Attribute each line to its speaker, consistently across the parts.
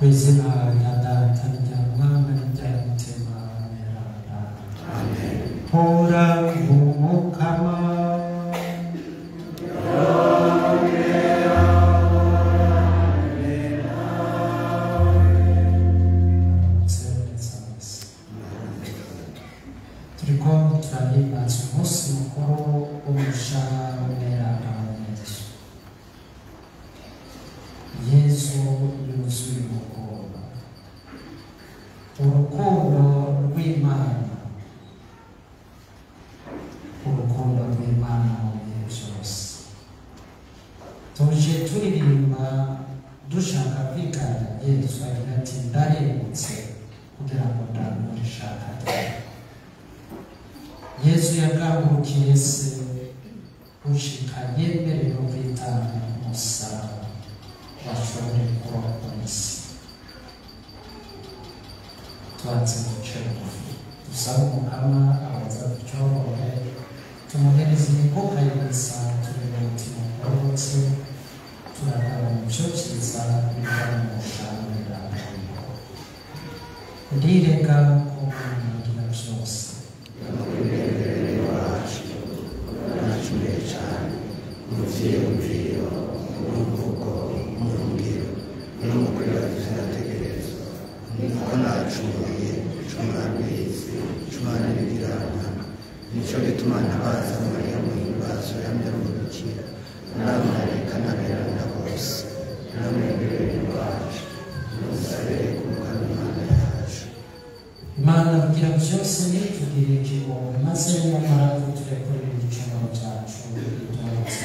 Speaker 1: izina rya data rya mwana rya mutima merana hora umukama turiko turahimbaza umunsi mukuru w'umushahara w'umweranda wa yesu yesu yuzuye urukundo urukundo rw'imana urukundo rw'imana mu bihe byose tuje turirimba dushaka kwigana yesu agira ati ndarengutse kugira ngo ndangure ishaka ryawe yesu yagambukiye se ushika yemerera kwitanga umusaraba bashobore kurokora isi tubanze guca bugufi dusabe umukama abaza ducyorore tumuhereza imikoka y'ibisa turebe umutima ugororotse turagaba mu byo cyiza bivana mu bushanira ndirega ko kumwingira byose
Speaker 2: nacumuye cyane mu byiyumviro mu mvugo mu ngiro no mu kwibaza inategerezwa niko nacumuye cuma rwizi cuma n'ibigirana nicyo gituma ntabaza mariya mu himbazo yamye rumurikira n'abamarayika n'aberana bose namwe mbere wacu musabire ku mukama imana yacu
Speaker 1: imana kugira byose nitugirire ikigongo maze nyamara tuturekurire ibicumuro byacu biduhutse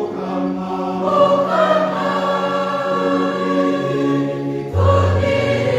Speaker 3: Amen.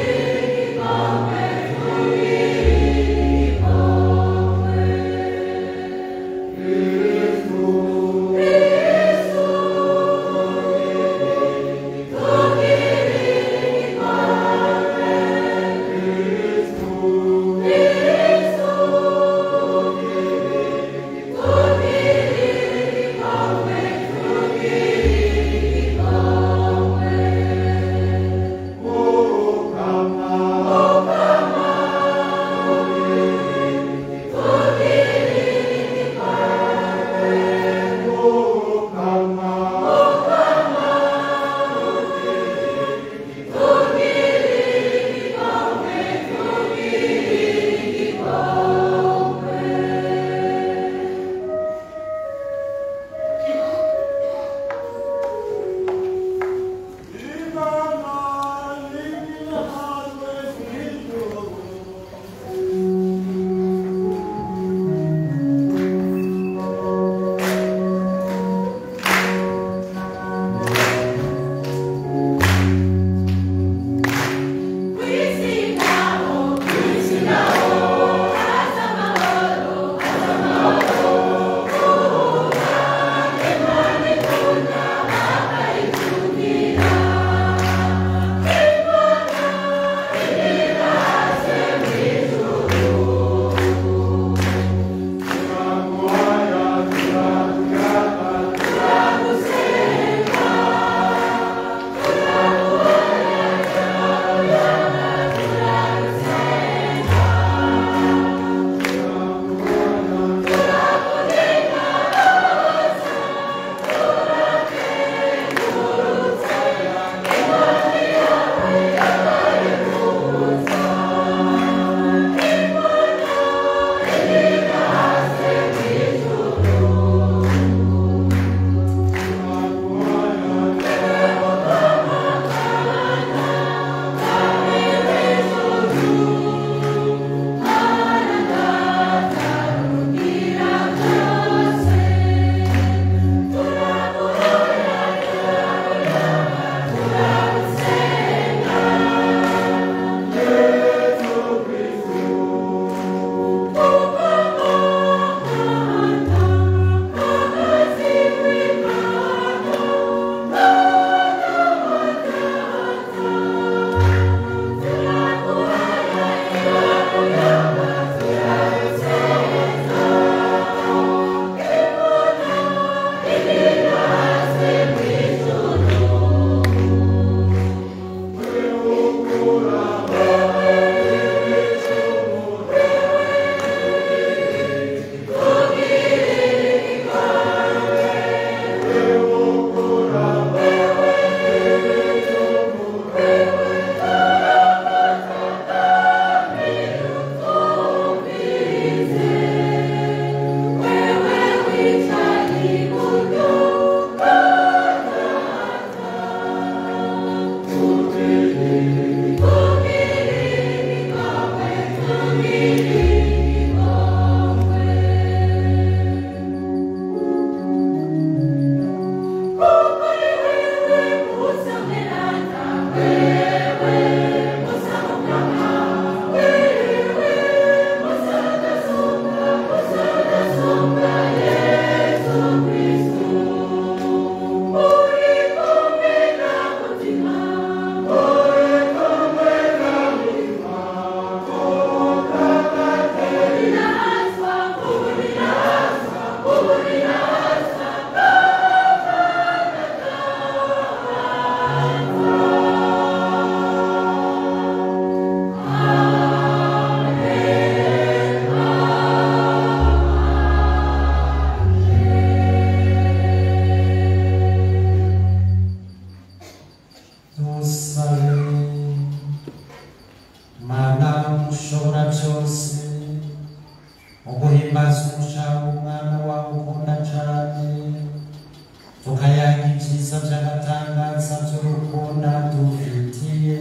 Speaker 1: ushobora byose mu guhimbaza umushahara umwana wawe ukunda cyane tukayaga ibyiza by'agatangaza by'urukundo dufitiye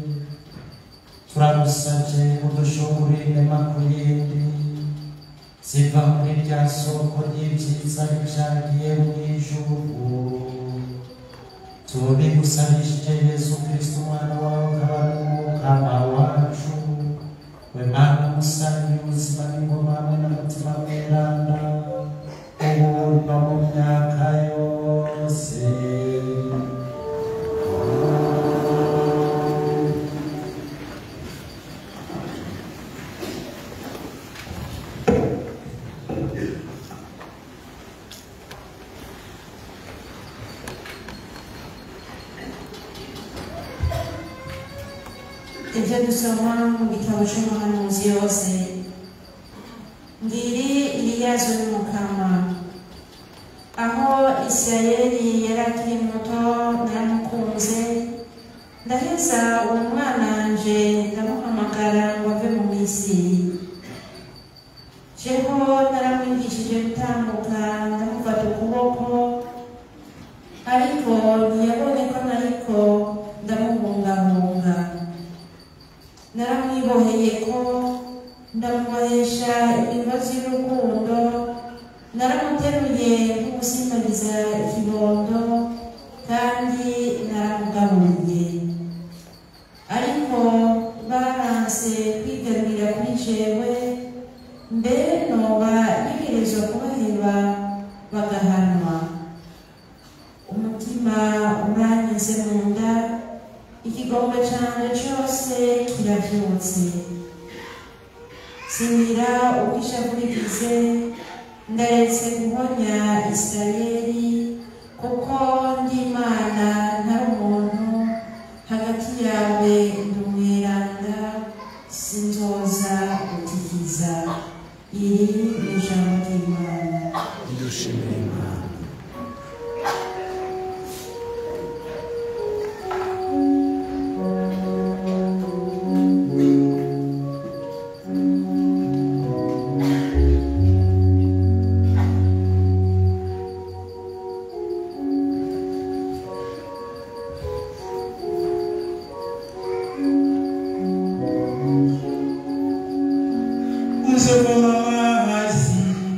Speaker 1: turagusabye udushungure inema ku yindi ziva muri rya soko ry'ibyiza byagiye mu ijuru tubigusabishije yesu kristo umwana wawe ukaba n'umukama wacu we mana umusangiye ubuzima n'ingoma hamwe n'umutima mweranda ubu no mu myaka yose
Speaker 3: ibyo dusoma mu gitabo cy'umuhanuzi yose ngiri iriyazo n'umukama aho isirayeli yari akiri muto naramukunze ndaheza uwo mwana nje ndamuhamagara ngo ave mu misiri jeho naramwigishije gutambuka ndamufata ukuboko ariko ntiyabonye ko nariko ndamuhungahunga naramwiboheye ko ndamubohesha imigozi y'urukundo naramuteruye nk'ugusimbagiza ikibondo kandi naramugaburiye ariko baranse kwigarurira kuri jewe mbere noba ntegerezwa kubaheba bagahanwa umutima uranyuze mu nda ikigomba cyane cyose kirabyutse singira uko ishavurigize ndaretse guhonya isirayeli kuko ndi imana ntari umuntu hagati yawe ndi umweranda sinzoza gutikiza iri ni ijambo ry'imana
Speaker 2: dushimire imana
Speaker 4: uzovoma amazi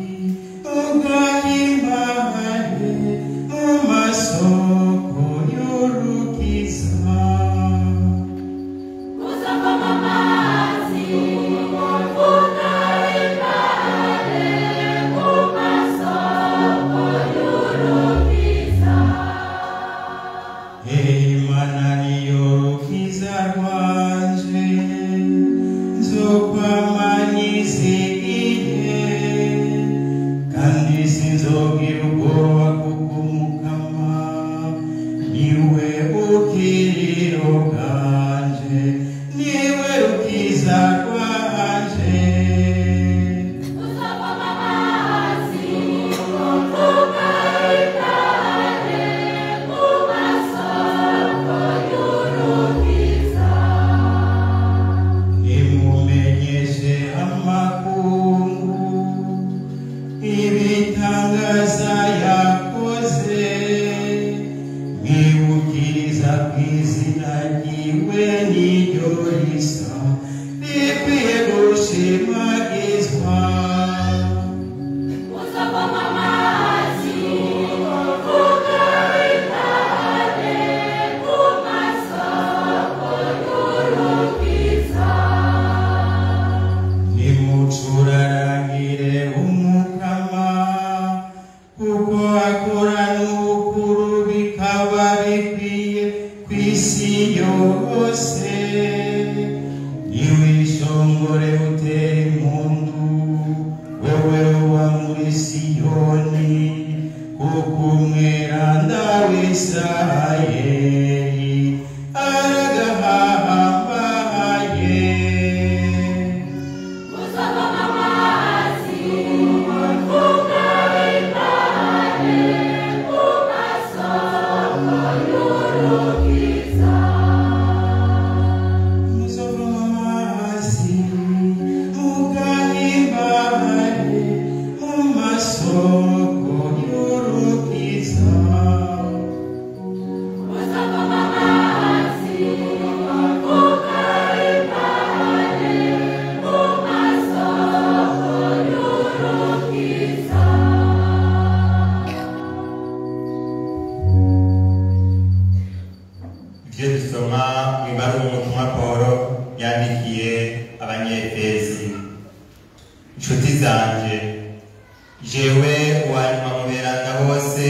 Speaker 4: ugahimbaye mu masoko y'urukiza Imana niyo rukiza rwanje nzokwama nizigiye kandi sinzogira ubwoba kuko umukama niwe bukiriro bwanje niwe rukiza rwanje nimumenyeshe amakungu ibitangaza yakoze mwibukiriza ku izina ryiwe n'iryo risa rikwiye gushimagizwa nimucurarangire umukama kuko akora n'ubukuru bikaba bikwiye ku isi yose niwishongore utere impundu wewe uba muri siyoni kuko umweranda w'isirayeli aragahambaye muzovoma amazi icesi inshuti zanje jewe uwanyuma mu beranda bose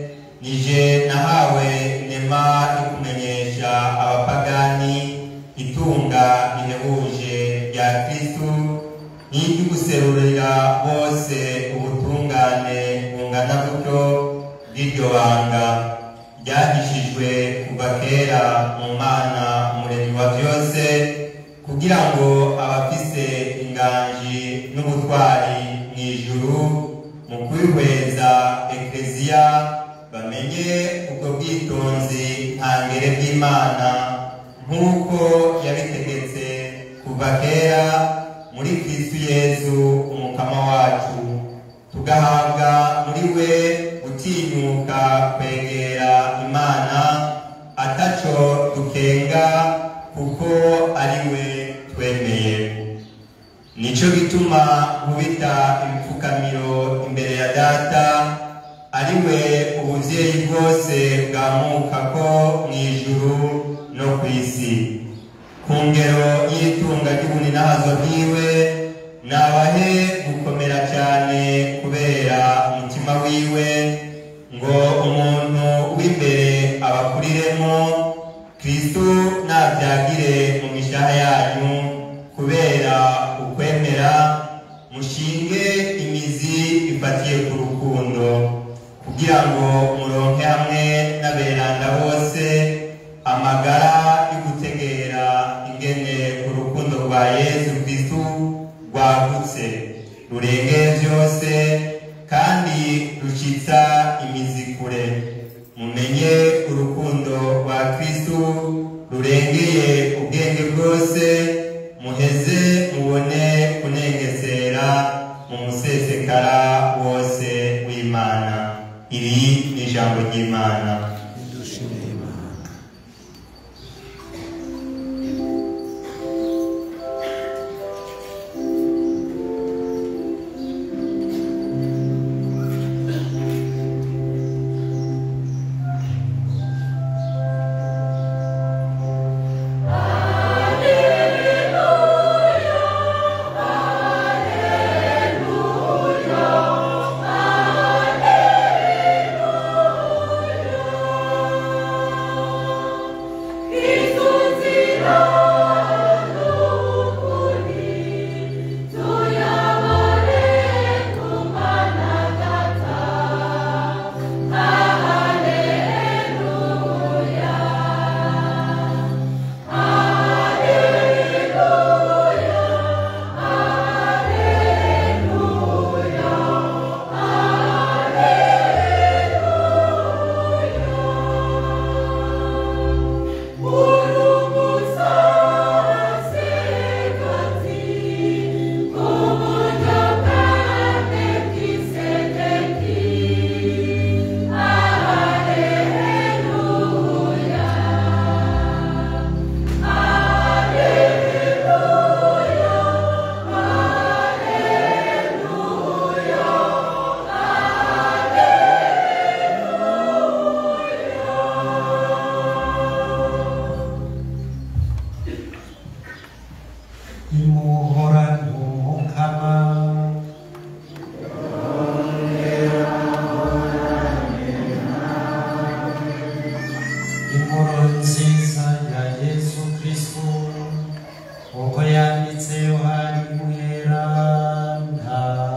Speaker 4: nije nahawe nema yo kumenyesha abapagani itunga rihebuje rya kristu n'iry'uguserurira bose ubutungane bungana gutyo bw'iryo banga ryahishijwe kuva kera mu mana umuremyi wa byose kugira ngo abafise inganji n'ubutwari mu ijuru mu kwihweza ekleziya bamenye ubwo bwitonzi ntangere bw'imana nk'uko yabitegetse kuva kera muri kristu yezu umukama wacu tugahabwa muri we gutinyuka kwegera imana ataco dukenga kuko ari we twemeye nico gituma nkubita ibipfukamiro imbere ya data ari we ubuvyeyi bwose bwamuka ko mu ijuru no ku isi ku ngero y'itunga ry'ubuninahazo bwiwe nabahe gukomera cyane kubera umutima wiwe ngo umuntu w'imbere abakuriremo kristu nabyagire mu mishaha yanyu kubera ukwemera mushinge imizi ifatiye ku rukundo kugira ngo muronke hamwe n'aberanda bose amagara yo gutegera ingene urukundo rwa yezu kristu rwagutse rurengeye byose kandi rucitsa imizi kure mumenye urukundo rwa kristu rurengeye ubwenge bwose muheze mubone kunengesera mu musesekara wose w'imana iri ni ijambo ry'imana
Speaker 2: dushimire imana
Speaker 1: imuhorana umukama inkuru nziza ya yesu kristu uko yanditse yohani mweranda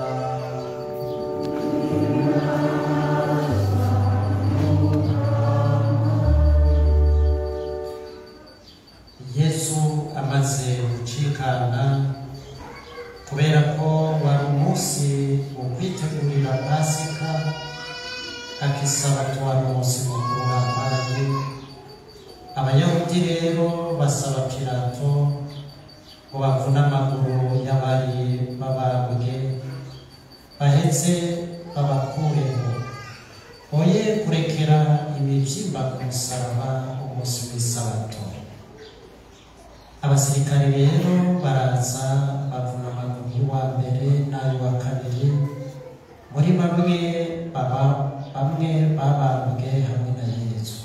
Speaker 1: yesu amaze gucikana kubera ko wari umunsi wo kwitegurira pasika akisabato wari umunsi mukuru w'amage abayahudi rero basaba pilato ngo bavune amaguru y'abari babambwe bahetse babakureho oye kurekera imibyimba ku musaraba umunsi w'isabato abasirikare rero baraza bavuna amaguru y'uwa mbere n'ay'uwa kabiri muri bamwe baba bamwe babambwe hamwe na yesu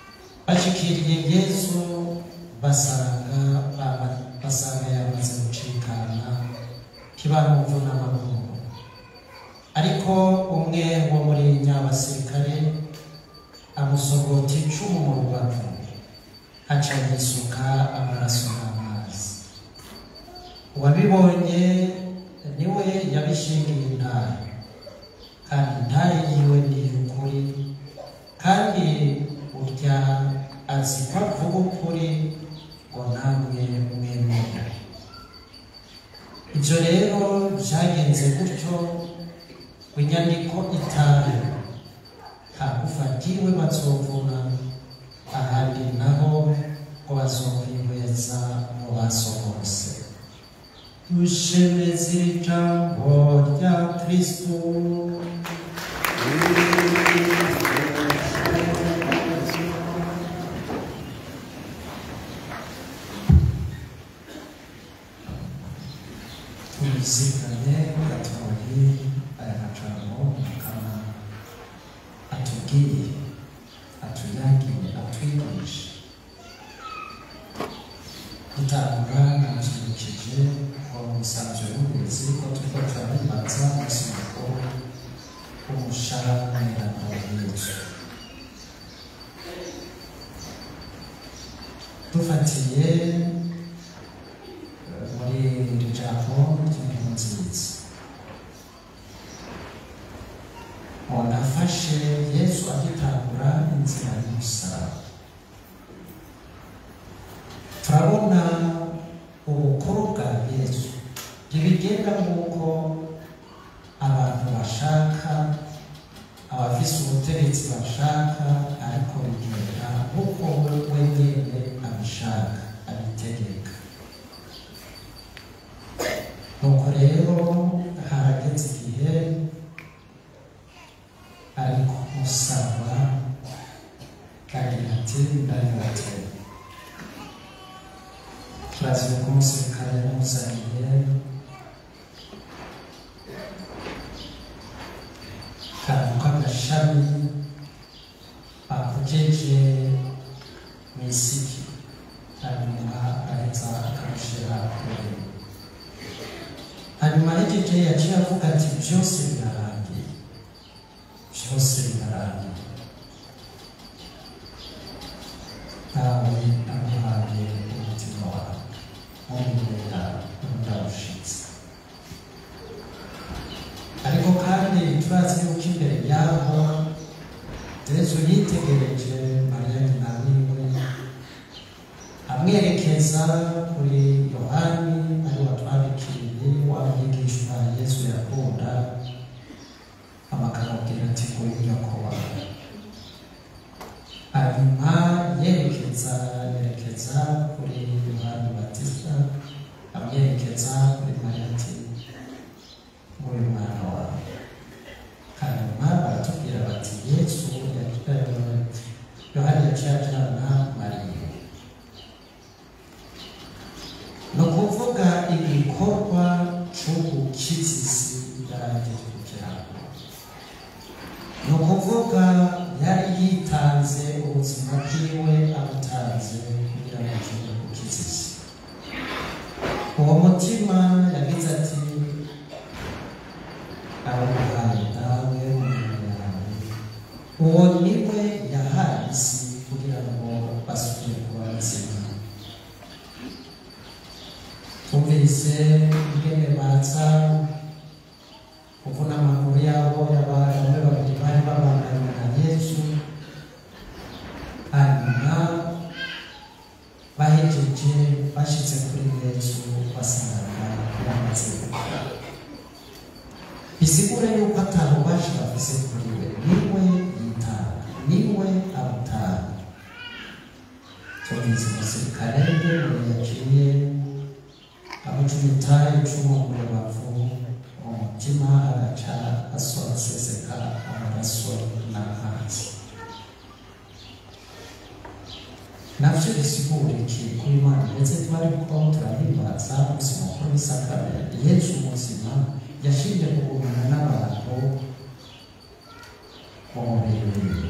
Speaker 1: bashikiriye yesu basanga baba- basanga yamaze gucika kibarumvu n'amaguru ariko umwe wo muri nyabasirikare amusogota icumu mu rubavu aca yisuka amaraso n'amazi uwabibonye niwe yabishingiye intare kandi intare yiwe ni iy'ukuri kandi urya azi ko avuga ukuri ngo namwe mwemere ibyo rero byagenze gutyo inyandiko itahe hakufatiwe bazovuna ahandi naho ngo bazokwihweza mu baso bose dushemeze ijambo rya kristo tuziganye gatoyi aya majambo akaba atubwiye atuyagiye atwigisha dutanga namushyigikije ngo musanzwe w'uburezi ko turiko turaribaza umunsi mukuru w'umushamirano yesu dufatiye eh, muri iri jambo ry'inkuru nziza umuntu afashe yesu agitangura inzira y'umusaraba turabona ubukuru bwa yesu ntibigenda nk'uko abantu bashaka abafise ubutegetsi bashaka ariko bigenda nk'uko we nyine abishaka abitegeka nuko rero harageze igihe ari kumusaba kagira ati ndabibateye turazi ko umusirikare yamuzaniye kantu k'agashami bakujeje mu isiki hanyuma aheza akamushyira kure hanyuma hejeje yaciye avuga ati byose birarangiye byose birarangiye ntawe amuhaye umutima wawe mumubera ndawushitse ariko kandi turazi yuko imbere yaho yesu yitegereje mariya nyina wiwe amwerekeza kuri yohani ari watwandikiriye wa mwigishwa yesu yakunda amakamubwira ati nguyu nyoko wawe hanyuma yerekeza yerekeza kuri yohani batista amwerekeza kuri mariya ati nguyu mwana wawe hanyuma baratubwira bati yesu yaciye- yohani yaciye ajyana mariya ni ukuvuga igikorwa cy'ubukizisi yarangije kugirango ni ukuvuga yari yitanze ubuzima bwiwe abutanze kugira ngo agire ubukizisi uwo mutima yagize ati awuhaye nawe umuntu yawe uwo niwe yahaye isi kugira ngo basubire kuba bazima twumvise ingene baza kuvuna amaguru yabo y'abantu bamwe babiri bari babanganye na yesu hanyuma bahejeje bashyize kuri yesu basanga yamaze gukora bisigura yuko atari ububasha bafise kuri we niwe yitanga niwe abutanga tubizi umusirikare ngene yaciye amucumita icumu mu rubavu mu mutima agaca aseseka amaraso n'amazi navyo bisigura iki kuri imana ndetse twariko turahimbaza umunsi mukuru w'isakaramentu yesu muzima yashinje kugumana n'abantu mu mubiri wiwe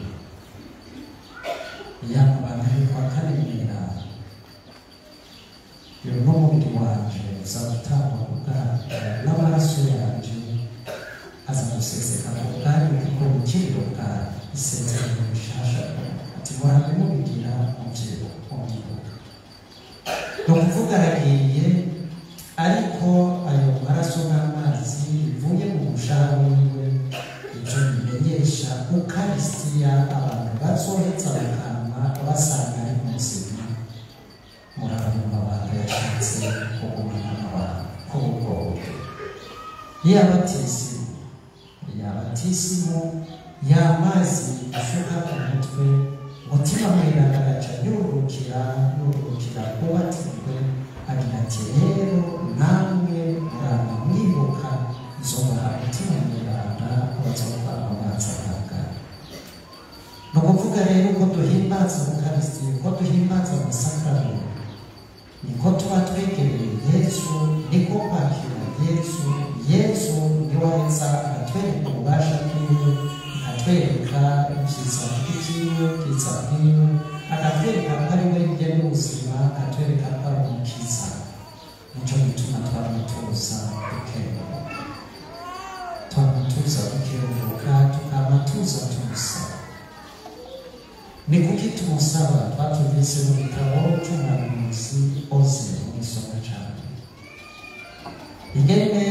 Speaker 1: yamubana kwa kane mw'iranga uyu ni umubiri wanje uzawutangwa kubwanyu n'abandi isezerano rishasha ati murambe mubigira mubyibu mubyibuka ni ukuvuga aragiye ariko ayo maraso n'amazi bivuye mu mushahara wiwe ibyo bimenyesha ukarisitiya abantu bazohetsa bakama basanga ari muzima murabona amabanga yashatse kugumana abantu k'ubwo buryo yabatisimu yabatisimu y'amazi ashuka ku mutwe mutima mweranda agaca yurukira yurukira kubatijwe agira ati rero namwe muraba mwibuka nzobaha mutima mweranda bazova amazi atangana ni ukuvuga rero ko duhimbaza ukarisitiya ko duhimbaza amasakaramentu niko tuba twegereye yesu niko kwakira yesu yesu niwe aheza akatwereka ububasha bwiwe akatwereka ibyiza by'ikiwe byiza bwiwe akatwereka ko ari we njye n'ubuzima akatwereka ko ari umukiza nicyo gituma twamutuza dukebuka twamutuza dukebuka tukaba tuza tumusaba ni kuki tumusaba twatumvise mu gitabo cy'umuhanuzi oze mu isomo cyane ingene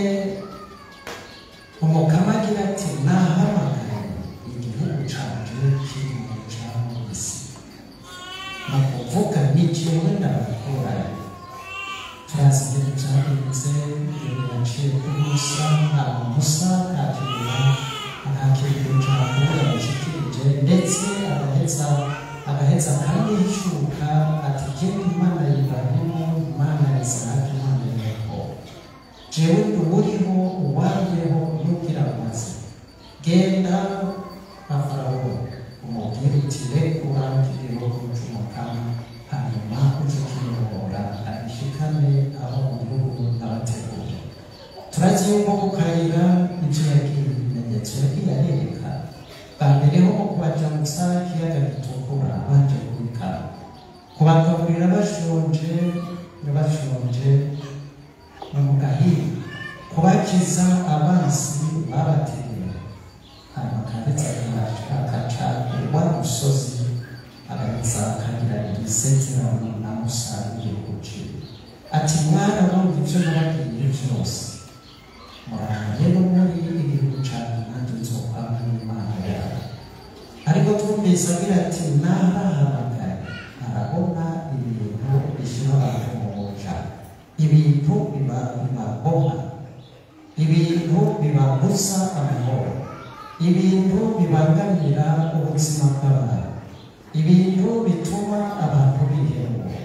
Speaker 1: umukama agira ati nahamagaye igihugu canje kiri mu cyamu isi ni ukuvuga ni jewe ndabakurayo turazi ibintu byagenze ibintu yaciye kuri musa nta musa nta kintu nta kintu jambo yamushyikirije ndetse agaheza agaheza akamwishuka ati jyewe imana y'iburahimu imana ya isiraheli imana ya yakobo jewe ndi uriho uwariyeho n'ubwira amaze genda na farawo umubwire uti rekura igihugu cy'umukama hanyuma uje kiyobora abishikane aho mu gihugu n'abategura turazi yuko gukayira ibyo yagiye ibimenyetso yagiye arereka bwa mbere ho kubajamutsa ikiyaga gitukura banje kubikara kubagaburira bashonje bashonje no mu gahinga kubakiza abansi babategera hanyuma akanditse akaca wa musozi agaheza akagira igisezerano na musa igihugu ciwe ati mwarabumva ibyo nababwiye byose murangane no muri igihugu cyanyu nanjye nzokwama n'imana yawe ariko twumvise agira ati narahamagaye arabona ibintu bishyira abantu mu buja ibintu biba bibaboha ibintu bibabuza amahoro ibintu bibangamira ubuzima bw'abantu ibintu bituma abantu bihemura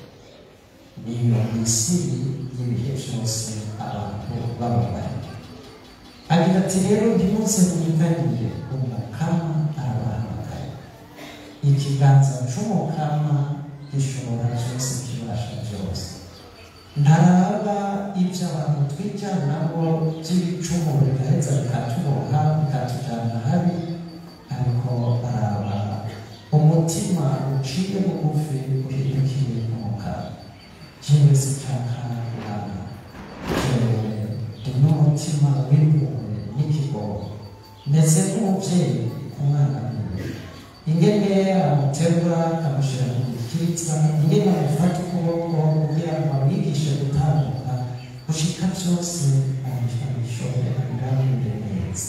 Speaker 1: niyo misiri y'ibihe byose abantu bababaye agira ati rero ntimuze mwiganyire umukama arabahamagaye ikiganza cy'umukama gishobora byose kibasha byose ntaraba ibyo abantu twijyana nabo by'ibicumuro bigaheza bikatuboha bikatujyana habi ariko araba umutima uciye bugufi uhindukiye umukara jewe sinshaka kuraba jewe ndi n'umutima w'impuhwe n'ikigogo ndetse nk'umubyeyi ku mwana wiwe ingene amuterura akamushyira mu gikitsa ingene amufata ukuboko kugira ngo amwigishe gutambuka gushika byose abishobore abirabire neza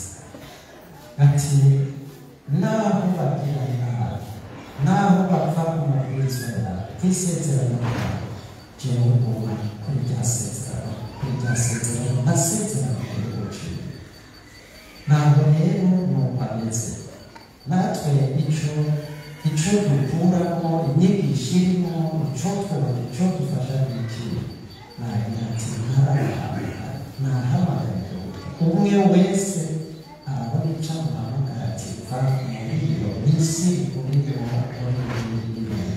Speaker 1: ati naho bagira nabi naho bapfa ku mabwiriza yawe ku isezerano yawe jewe nguma kuri rya sezerano kuri rya sezerano nasezerano kuri uciye ntabwo rero nuko ameze natwe icyo icyo dukuramo inyigisho irimo icyo twubaka icyo dufasha ni iki nagira ati ntarahamagara ntahamagara umwe wese arabona icyo amuhamagara ati va muri iyo minsi urimo muri iyi ibintu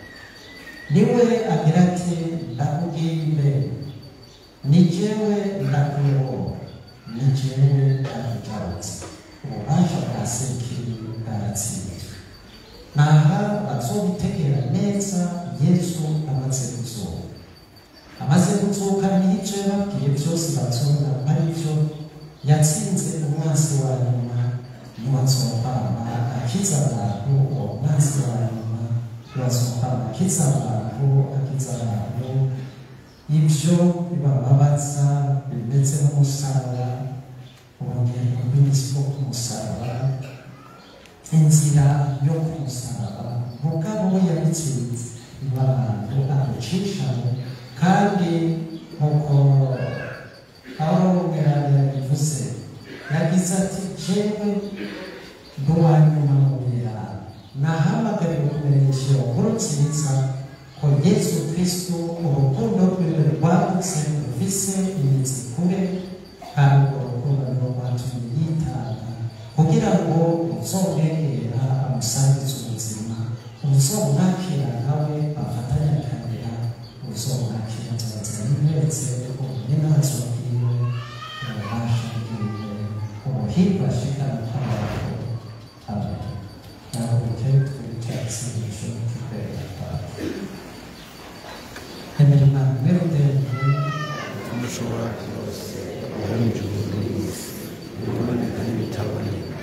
Speaker 1: niwe agira ati ndakubwiye imbere ni jyewe ndakuyobora ni jyewe ndakugarutse ububasha bwa sekiri bwaratsinzwe naha bazogutegera neza yesu amaze kuzuka amaze kuzuka n'icyo yababwiye byose bazobona ari byo yatsinze umwansi wa nyuma niwazokwama akiza abantu uwo mwanzi wa nyuma niwazokwama akiza abantu akiza abantu ibyo bibababaza bimeze nk'umusaraba urugendo rw'imizi rwo ku musaraba inzira yo ku musaraba mugabo we yabitsinze niba abantu amucishamo kandi nk'uko aho mweranda yabivuze yagize ati jewe nduwanyuma mu birara nahamagariwe kumenyesha iyo nkuru nziza ko yesu kristo urukundo rwiwe rwagutse rufise imizi kure kandi urwo rukundo nirwo rwatumye yitanga kugira ngo uzomwegera amusangize ubuzima uzomwakira nawe bafatanye akabira uzomwakira nzazira yimweretse ubumenyi n'azo bwiwe ububasha bwiwe ubuhirwe ashikana kw'abantu abantu nabuke twitetse ijuru tukwera kwawe emera imana merudende
Speaker 2: umushobora byose ari ijuru n'isi ibiboneka n'ibitaboneka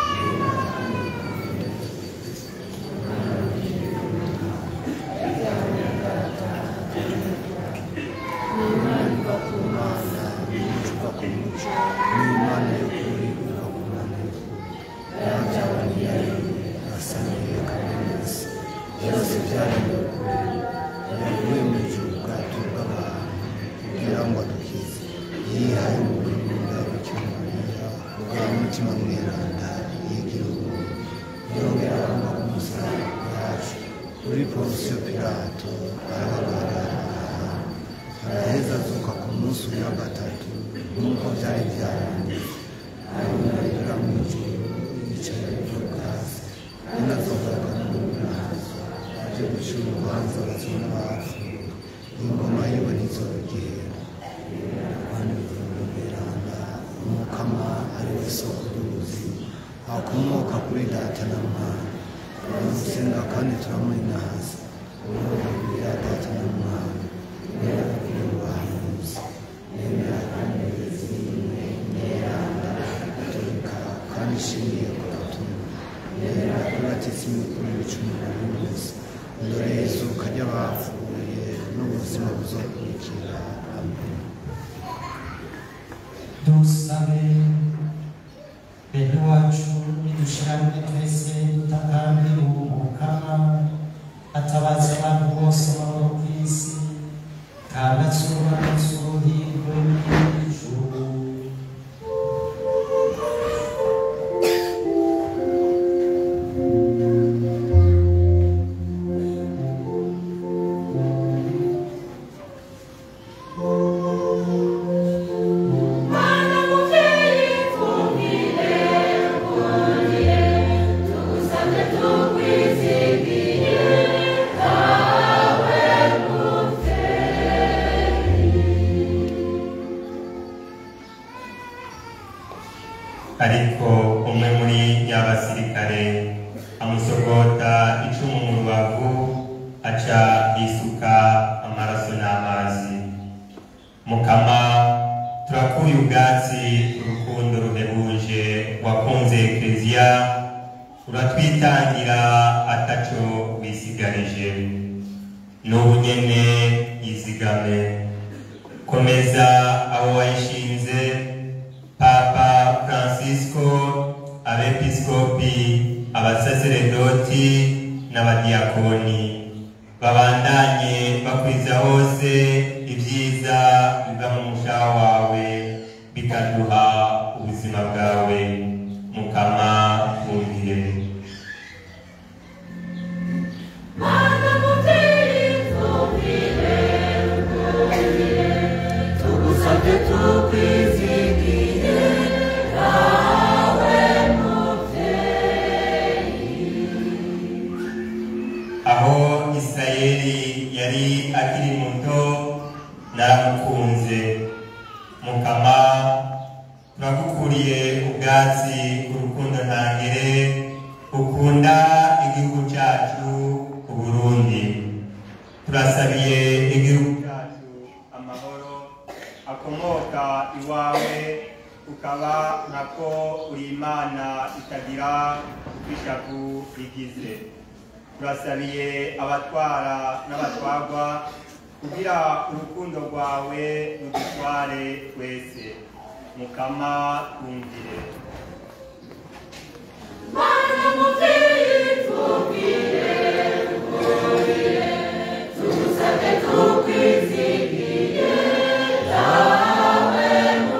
Speaker 2: icupa ku muco n'imana y'ukuri iva ku mana y'ukuri yabyabaniye aremye asaniye kaminuza byose byaremwe kuri yavuye mu ijuru bwato bw'abantu kugira ngo adukize yihaye mu bw'imyenda w'icyumariya ubwa mutima mweranda yigira ubuntu yongera abamba ku musaraba yacu kuri ponsiyo pilato arahagarara araheza azuka ku munsi wa gatatu nk'uko byari byaranditse arunarira mu ijuru yicaye ku bwasi inazogaruka n'umurazo aje gucira urubanza abazima n'abapfuye ingoma yiwe ntizorugera kandi ivuriro beranda umukama ari we soko ry'ubuzima akomoka kuri data na mwana turamusenga kandi turamuhinaza uruhu ya data na mwana nemera kuri ubuhanuzi nemera kandi zimwe neranda gatolika kandi ishingiye ku gatumwa nemera kuri batisimu kuri ibicumuro bimeze dore yesu kajya bapfuye n'ubuzima buzokurikira amen
Speaker 1: dusabe bene wacu nidushirane twese dutakambira umukama atabaza abantu bose baba ku isi kandi atsubahatse uruhirwe n'ijuru
Speaker 4: ariko umwe muri y'abasirikare amusogota icumu mu rubavu aca yisuka amaraso n'amazi mukama turakuye ubwatsi urukundo ruhebuje wakunze ekleziya uratwitangira ataco wisigarije n'ubu nyene yizigame komeza abo wayishinze papa francisco abepiskopi abasaseredoti n'abadiyakoni babandanye bakwiza hose ibyiza biva mu mushaha wawe bikaduha ubuzima bwawe mukama bumvire
Speaker 5: tugusabye tukwizigiye nawe
Speaker 4: aho isirayeli yari akiri muto naramukunze mukama turagukuriye ubwatsi urukundo ntangere ukunda igihugu cyacu uburundi turasabiye igihugu cyacu amahoro akomoka iwawe ukaba nako uri imana itagira ishavu rigize turasabiye abatwara n'abatwagwa kugira urukundo rwawe rudutware twese mukama twumvire
Speaker 5: Mana muvyeyi tubwire tubwire tugusabye tukwizigiye dawe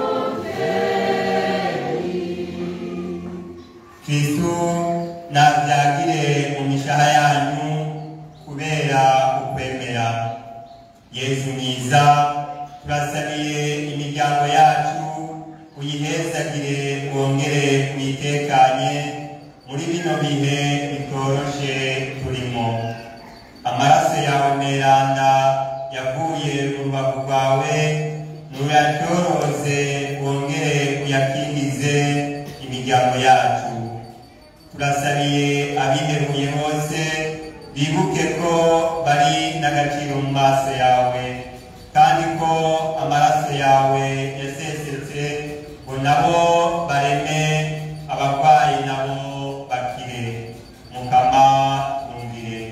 Speaker 4: kristu navyagire mu mishaha yanyu kubera ukwemera yesu mwiza turasabiye imiryango yacu uyihezagire wongere uyitekanye muri bino bihe bitoroshe turimo amaraso yawe meranda yavuye mu rubavu rwawe nuracyoroze wongere uyakingize imiryango yacu turasabiye abiheruye bose bibuke ko bari n'agaciro mu maso yawe kandi ko amaraso yawe yasesetse ngo nabo bareme abarwayi nabo bakire mukama twumvire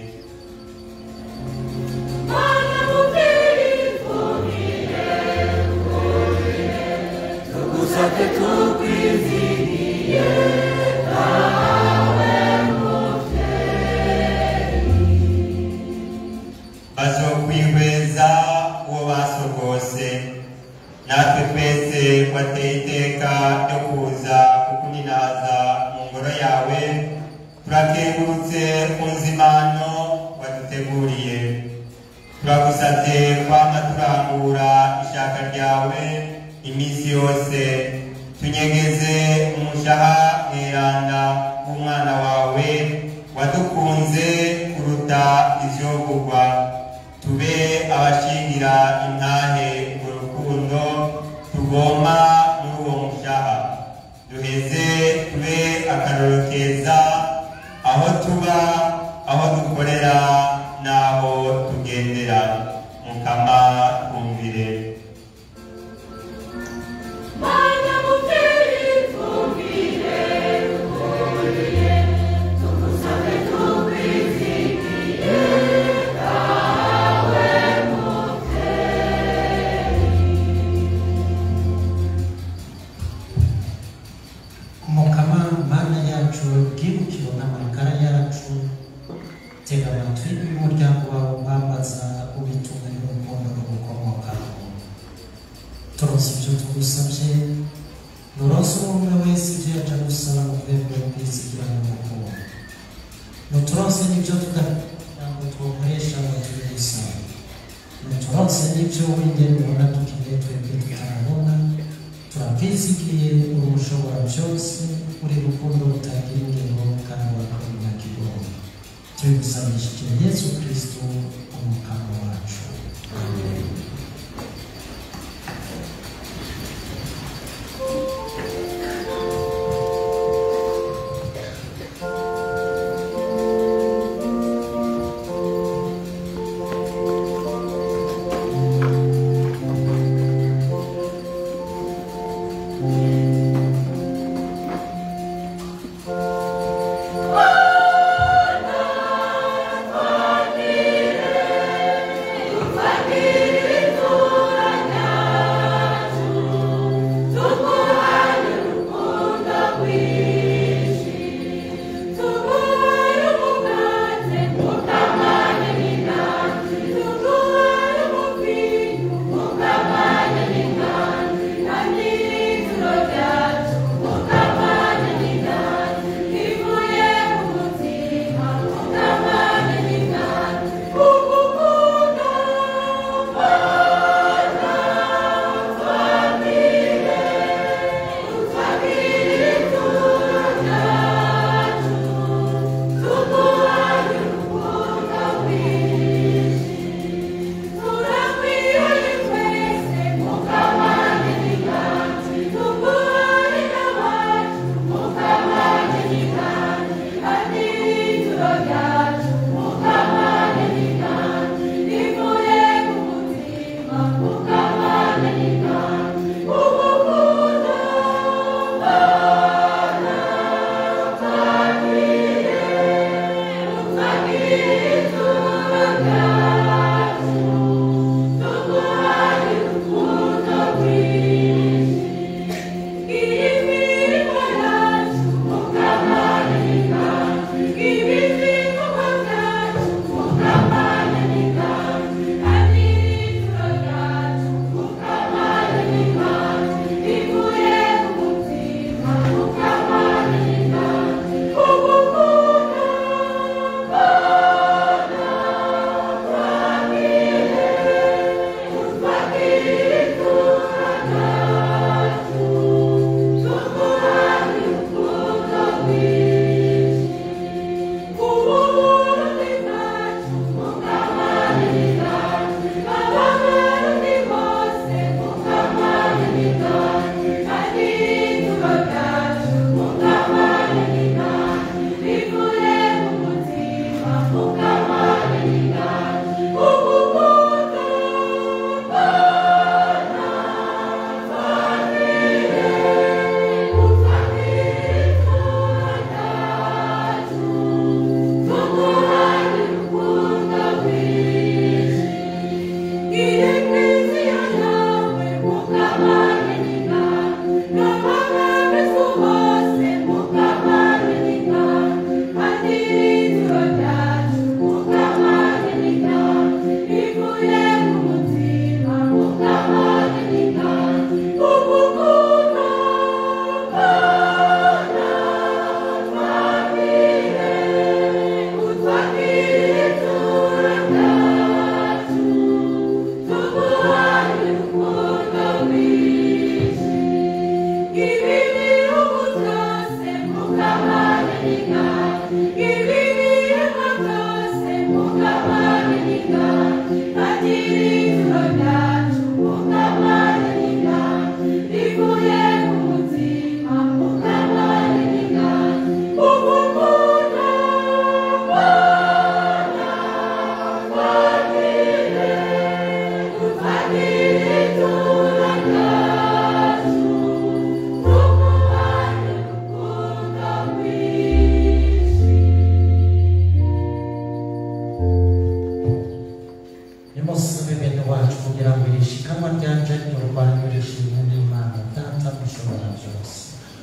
Speaker 5: Mana muvyeyi tubwire tubwire tugusabye tukwizigiye dawe
Speaker 4: bazokwihweza uwo basogose natwe twese wateye iteka ryo kuza kukuninaza mu ngoro yawe turakengurutse ku nzimano waduteguriye turagusabye kwama turangura ishaka ryawe iminsi yose tunyegeze umushaha mweranda w'umwana wawe wadukunze kuruta ivyogurwa tube abashingira intahe mu rukundo tugoma muri uwo mushaha duheze tube akaroro keza aho tuba aho dukorera n'aho tugendera mukama twumvire
Speaker 5: Mana muvyeyi tubwire tubwire tugusabye tukwizigiye dawe
Speaker 1: mukama mana yacu bwibukiro n'amagara yacu tega amatwi y'umuryango wawe wambaza ubitumwe n'urukundo rugukomokaho turonse ibyo tugusabye nuronse umwe wese ibyo yaje gusaba mu rwego rw'izigirana n'urukundo nuturonse n'ibyo tudakugira ngo tukoresha ngo turi gusaba nuturonse n'ibyo wingene ubona dukeneye twebwe tutarabona turabwizigiye uri ushobora byose uri rukundo rutagira ingero kandi wakabona kigoye tubigusabishije yesu kristo umukama wacu
Speaker 5: Thank you.
Speaker 1: nimusabe bene wacu kugira ngo iri shikanwa ryanje ryurwanyu rishimwe n'imana data mushobora byose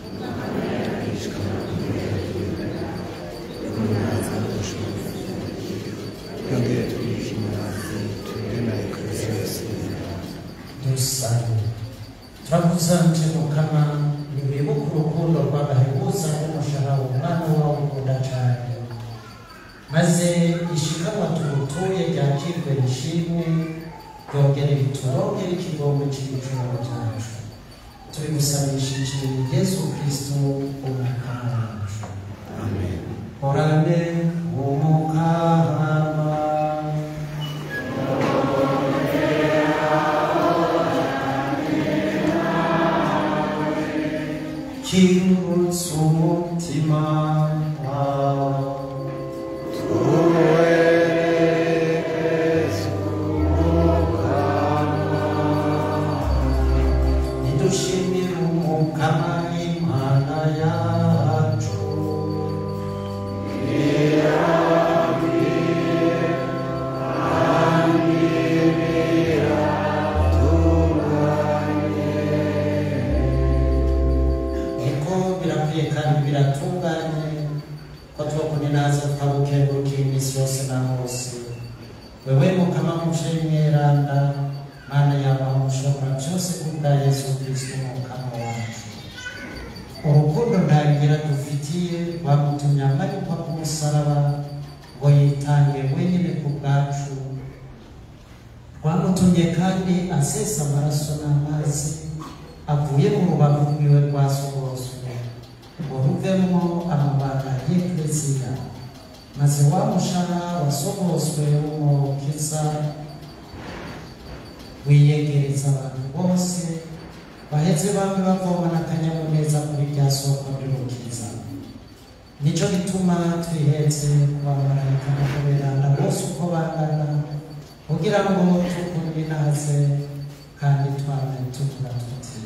Speaker 2: yongere twishimiraze tugire na eklesiya yose
Speaker 1: dusabe turakuzanje mukama ntiwibuka urukundo rw'agahebuza n'umushahara umwana wawe ukunda cyane maze ishikanwa tugutuye ryakirwe rishimwe ryongere riturongere ikigongo cy'ibicumuro cyacu tubigusabishije yesu kristo umukama wacu
Speaker 2: amen
Speaker 1: horane umukama kirutse umutima nidushimire umukama imana yacu niko birakwiye kandi biratunganye ko twokuninaza tukagukengurukiye iminsi yose na hose wewe mukama muje mweranda mana yabaho mushobora byose kubwa yesu kristo umukama wacu urukundo ntagira dufitiye rwamutumye amanikwa ku musaraba ngo yitange wenyine ku bwacu rwamutumye kandi asesa amaraso n'amazi avuye mu rubavu rwiwe rwasohoswe ngo ruvemo amabanga y'eklesiya maze wa mushara wasohoswe w'umukiza wiyegereza abantu bose baheze bamwe bavoma n'akanyamuneza kuri rya soko ry'umukiza nicyo gituma twihetse kubamarayika no kuberanda bose uko bangana kugira ngo tukundinaze kandi twame tugira tuti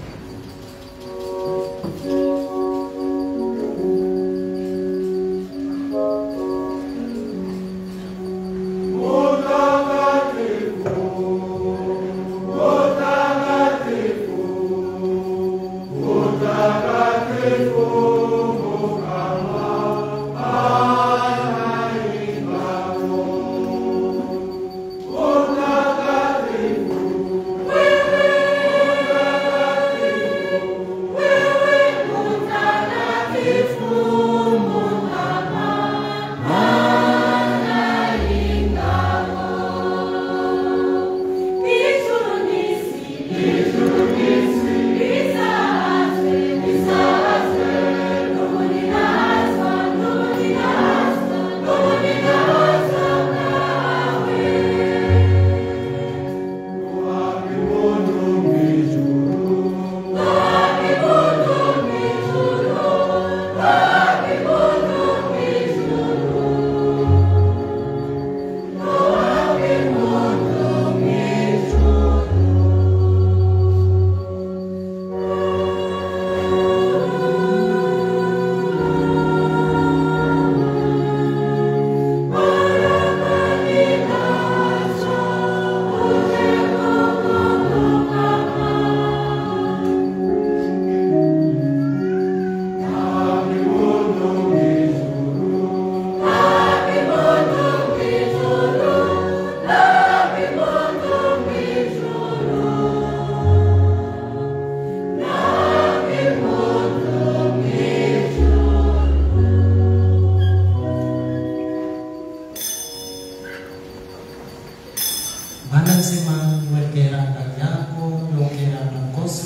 Speaker 1: mana nzima niwegerana yako yongerana bwose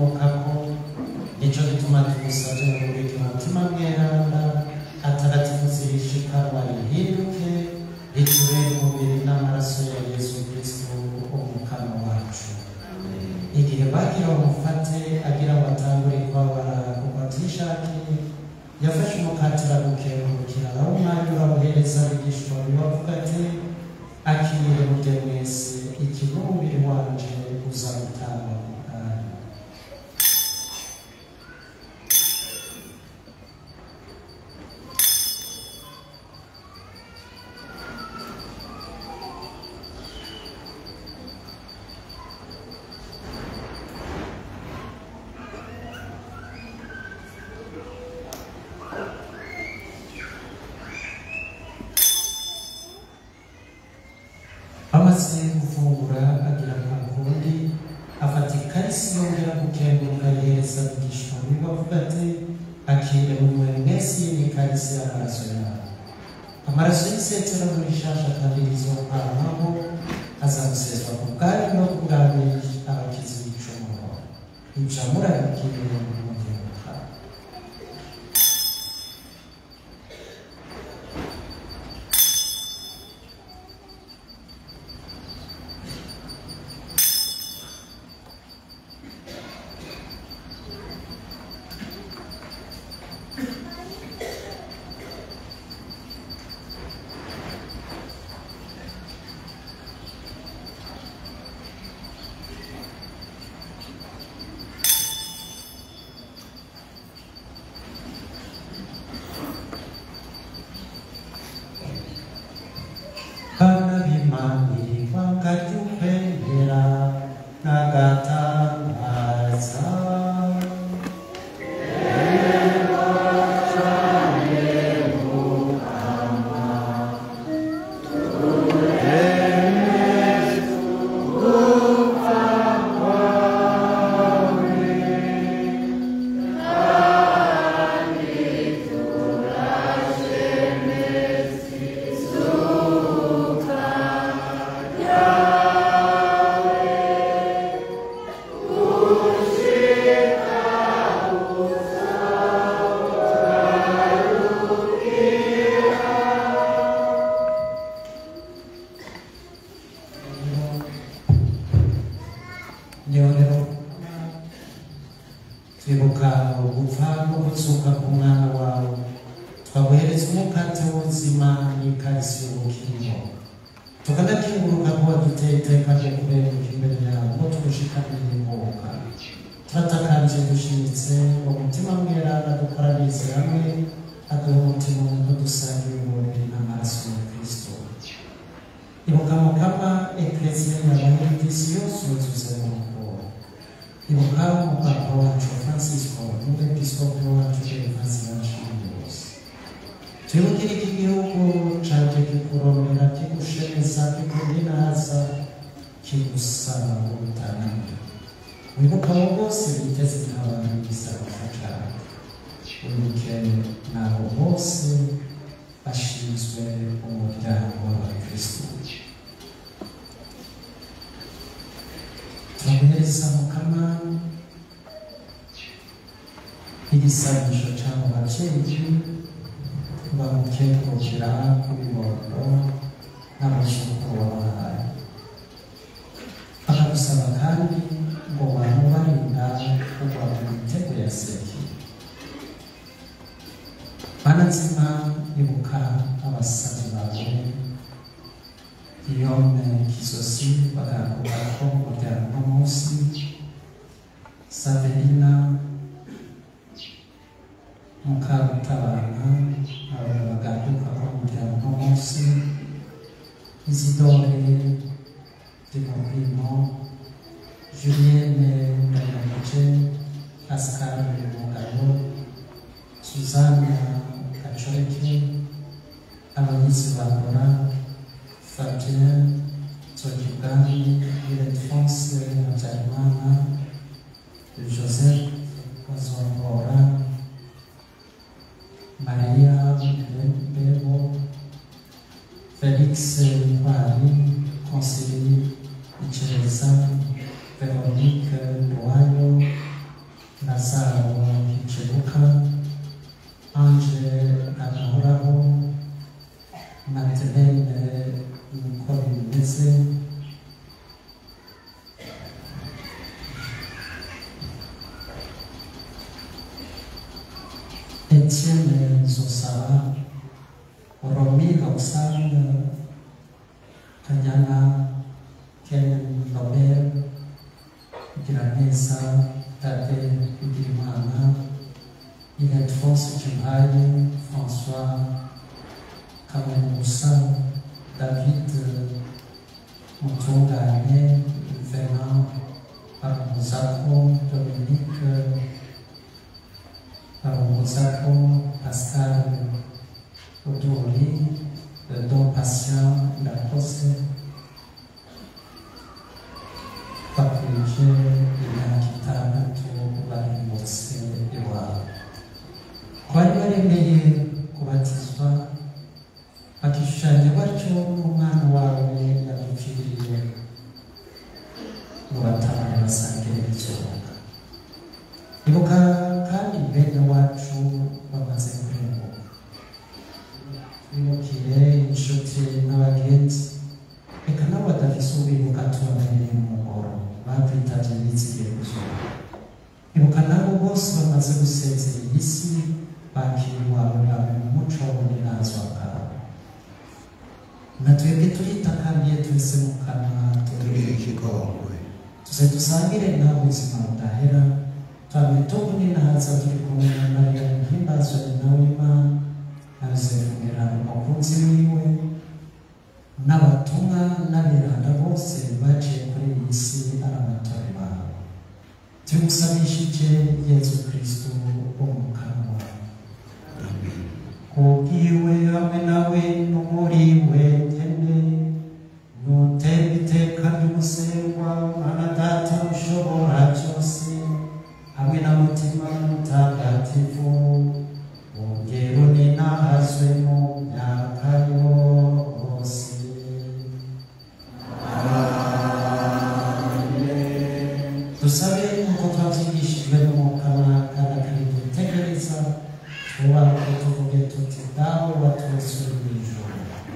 Speaker 1: bukomokako nicyo gituma tugusabye ngo buri mutima mweranda atagatifuza barihinduke ritubere umubiri n'amaraso ya yesu kristo umukama wacu igihe bagira umufate agira ngo atangure kubabara kuko atishakiye yafashe umukati aragukengurukira aho umwanya uramuhereza abigishwa bibavuga ati akiriye mujye mwese iki ni umubiri wanje uza gutangwa mu bwanyu amaze gufungura agira ku kundi afata ikarisi yongera gukenguruka yereza abigishwa biwe avuga ati akire mumwe mwese iyi ni ikarisi y'amaraso yawe amaraso y'isezerano rishasha kandi rizokwamaho azagusezwa ku bwanyu no ku bwami abakizi b'icumuro ibyo murabikiriye mu gihugu bana b'imani bakajya ukwemera n'agatangaza niho rero twibuka gupfa no gutsuka ku mwana wawe twaguhereza umukate w'ubuzima n'ikarisi y'ubukingo tukanakinguruka kuba duteye iteka ryo kuberuka imbere yawe ngo tugushikamire ingoboka turatakambye dushimitse ngo umutima mwerana dukoranize hamwe aduha umutima umwe dusangiye umubiri n'amaraso ya kristo ibuka mukama eklesiya yabaye isi yose yuzuze mu rukundo ibuka umupapa wacu francisco n'umwepiskopi wacu gervasi bashimye bose twibukire iki gihugu caje kikurondera kigushemeza kikundinaza kigusaba ubutanamira wibuka abo bose biteze nk'abantu b'igisabwa cawe wibuke n'abo bose bashinzwe umuryango w'abakristo turamuhereza mukama igisabisho cyangwa ababyeyi bamukengurukira kubibondo n'abazukuru wabahaye bakagusaba kandi ngo bamubarinda kugwa mu mitego ya seki mana nzima ibuka abasazi bawe Guillaume Kisosi bagakuka ko umuryango munsi Saverina Mukarutabana abo bagakuka ko umuryango munsi Isidore Dimorino Julienne Ndayamuce Pascal Mugabo Suzanne Gacoreke abagizi ba Laura Fabien Tsogibwami Ildefonse Habyarimana Joseph Bazongora Maria Bebo Felix Ntwari Conseiller Icereza Veronique Nduwayo Lazaro Hicebuka Ange Agahoraho Etienne Zosaba, Romy Roxane, Kanyana Ken Nobel, Giraneza Tate Bigirimana, Ildefonse Kimhali, François Kamemoussa, David Mutungane, Fernand Parmuzako, Dominique Parmuzako, Pascal Odori, Don Patient Lacoste, bakurije imyaka itandatu bari munsi iwabo bari baremeye kubatizwa bakishushanya batyo umwana wawe yadupfiriye ngo batahane basangire ikibuga ibuka kandi bene wacu bamaze kurenguka twibukire inshuti n'abagenzi reka nabo badafise ubibuka tubamereye mu muhoro bakwitabye bizigiye kuzuba ibuka nabo bose bamaze gusezera iyi si bakiriwe abo bawe mu muco w'uburenganzira bwawe na twebwe turitakambiye twese mu kanwa
Speaker 2: tugirire ikigongwe
Speaker 1: tuze dusangire nawe ubuzima budahera twame tubuninahaza turi kumwe na mariya muhimbazwa nawe imana na yosefu mweranda umukunzi wiwe n'abatumwa n'abiranda bose baciye kuri iyi si ari abatore bawe tugusabishije yezu kristo wo mu kanwa kubwiwe hamwe nawe no muri wenyene nutera iteka ry'umusengwa mana data ushobora byose hamwe na mutima mutagatifu ongero ninahazwe mu myaka yose dusabe nk'uko twabyigishijwe n'umwuka waka kandi dutegereza twubake tuvuge tuti dawe waturasure mu ijoro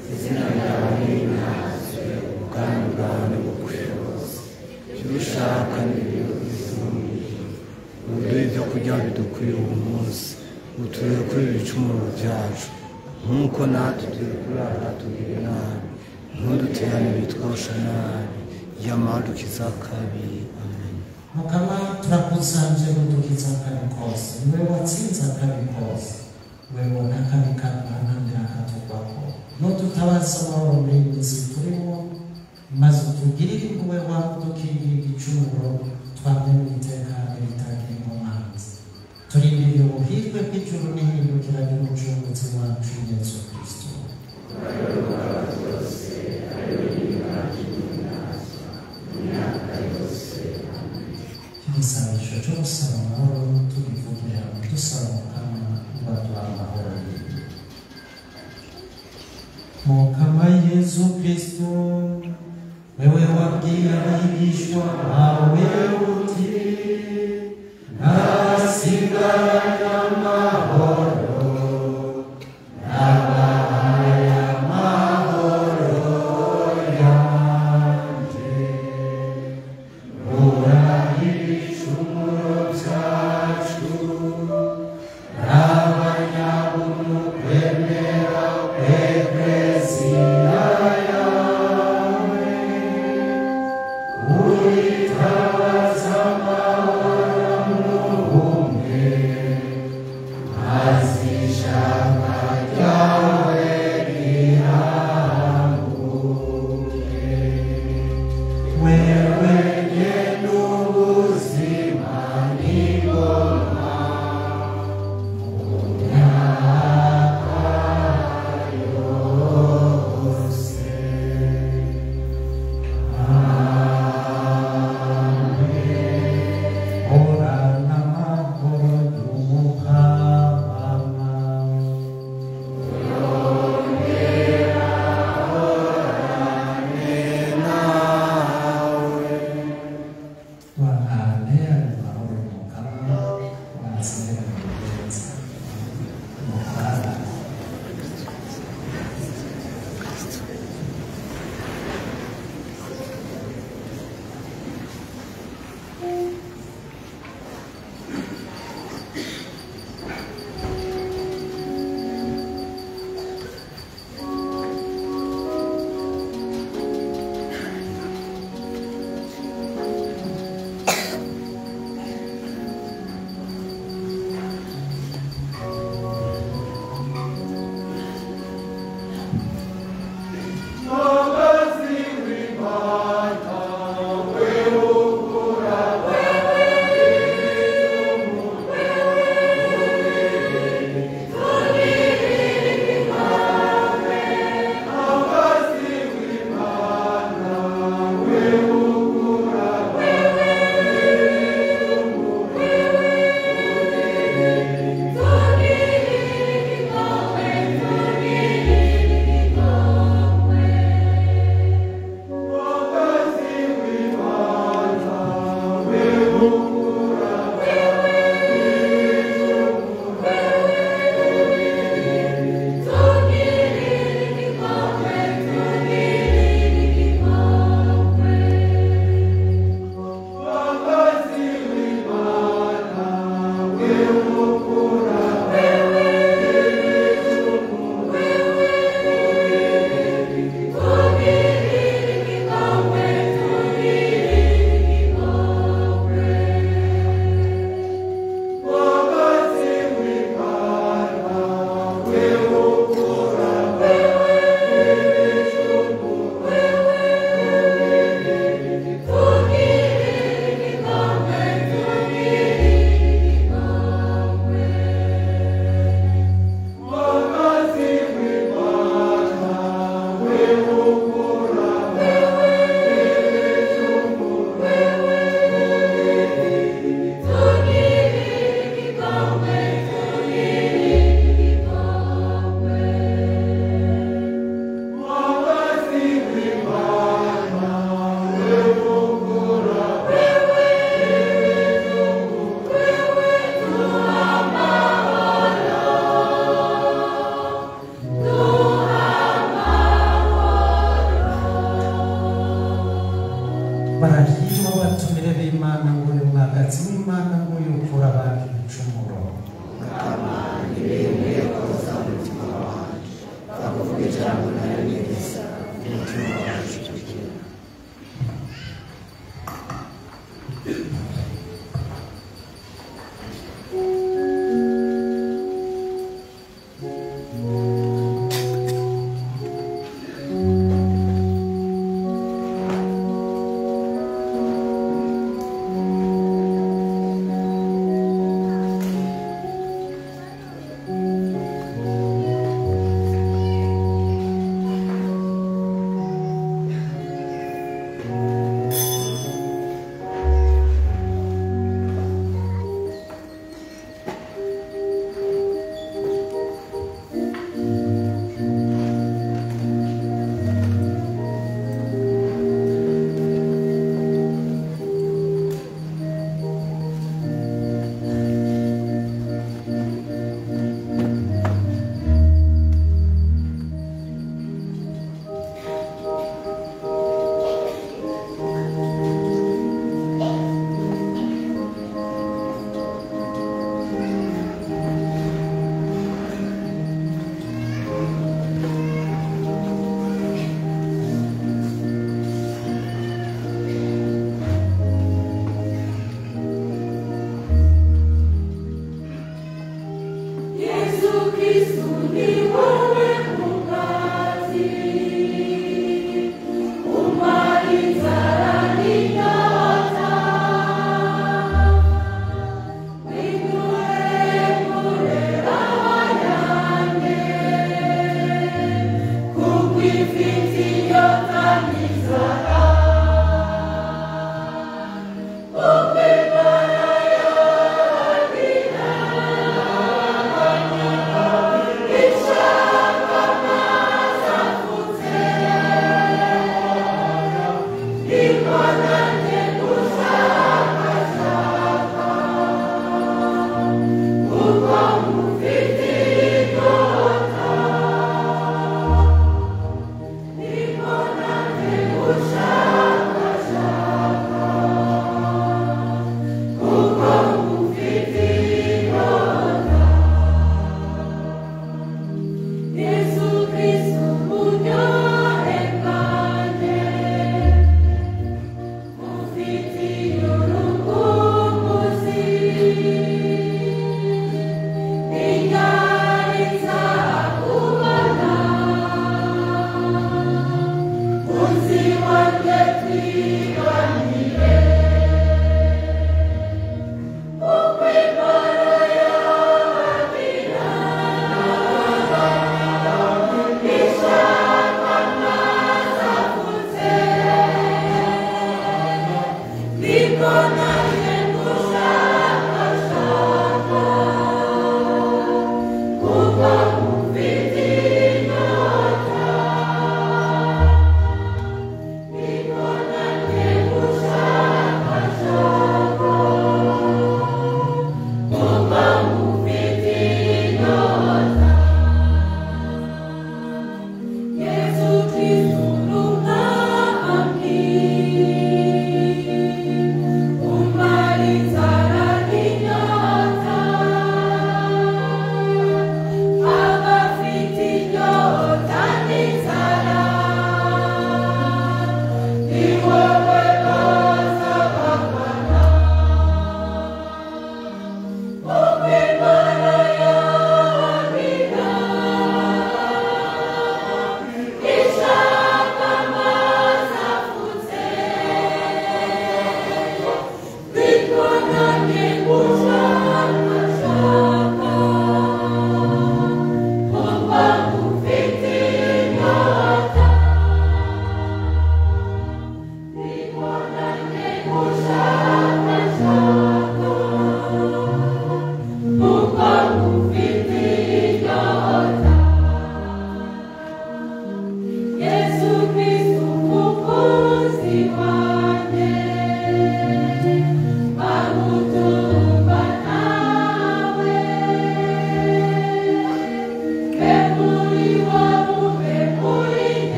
Speaker 2: ubwami bwawe nibukwiye bose icyo ushaka n'ibintu uduhe ibyo kurya bidukwiye uwo munsi uturere kuri ibicumuro byacu nk'uko natwe turi kurara tugire nabi ntuduterane bitwosha nabi yamadukiza kabi amen
Speaker 1: mukama turakusanje udukiza akabi kose niwe watsinze akabi kose wewe n'akabi kaduhanamira akatugwako nudutabaza amahoro muri iyi minsi turimo maze utugirire impuhwe wawe udukingire igicumuro twamwe mu iteka ritagira inkomanzi turindiriye ubuhirwe bw'ijuru n'ihindukira ry'umucunguzi wacu yesu kristo igisabisho cyo gusaba amahoro tubivugira dusaba mukama ubaduha amahoro yiwe mukama yesu kristo wewe wabwiye abigishwa bawe uti ntasigara amahoro nabahaye amahoro yanjye ibicumuro byacu n'abanyabuntu kwemera ekleziya yawe uritabaza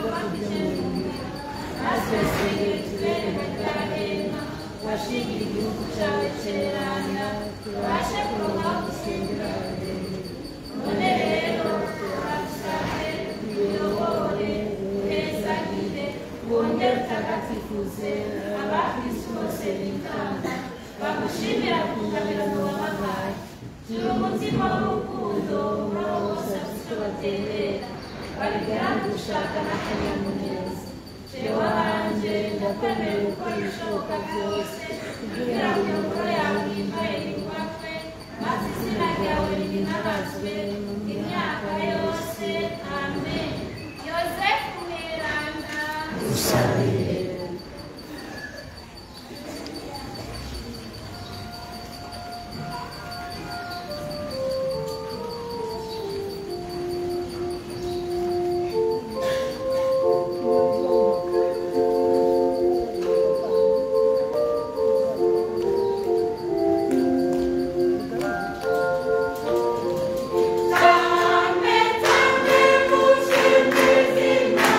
Speaker 6: bwoko bw'umuntu maze wasengera uturere mutarahema washingira igihugu cyawe cyerana tubashe kuronka gusengera abageni none rero turabasabye uyobore uhezagire wongere utagatifuze abakristo bose bikanga bagushimira ku ngabirano wabahaye gira umutima w'urukundo murabose afite batemera babigana gushaka n'akanyamuneza jewe hanjye ndakwemera gukora ibishoboka byose kugira ngo imiburo yawe yimbaye yubakwe maze izina ryawe rihimbazwe mu myaka yose amen
Speaker 5: yosefu mweranda
Speaker 2: usabire
Speaker 5: Tame tame kushimizima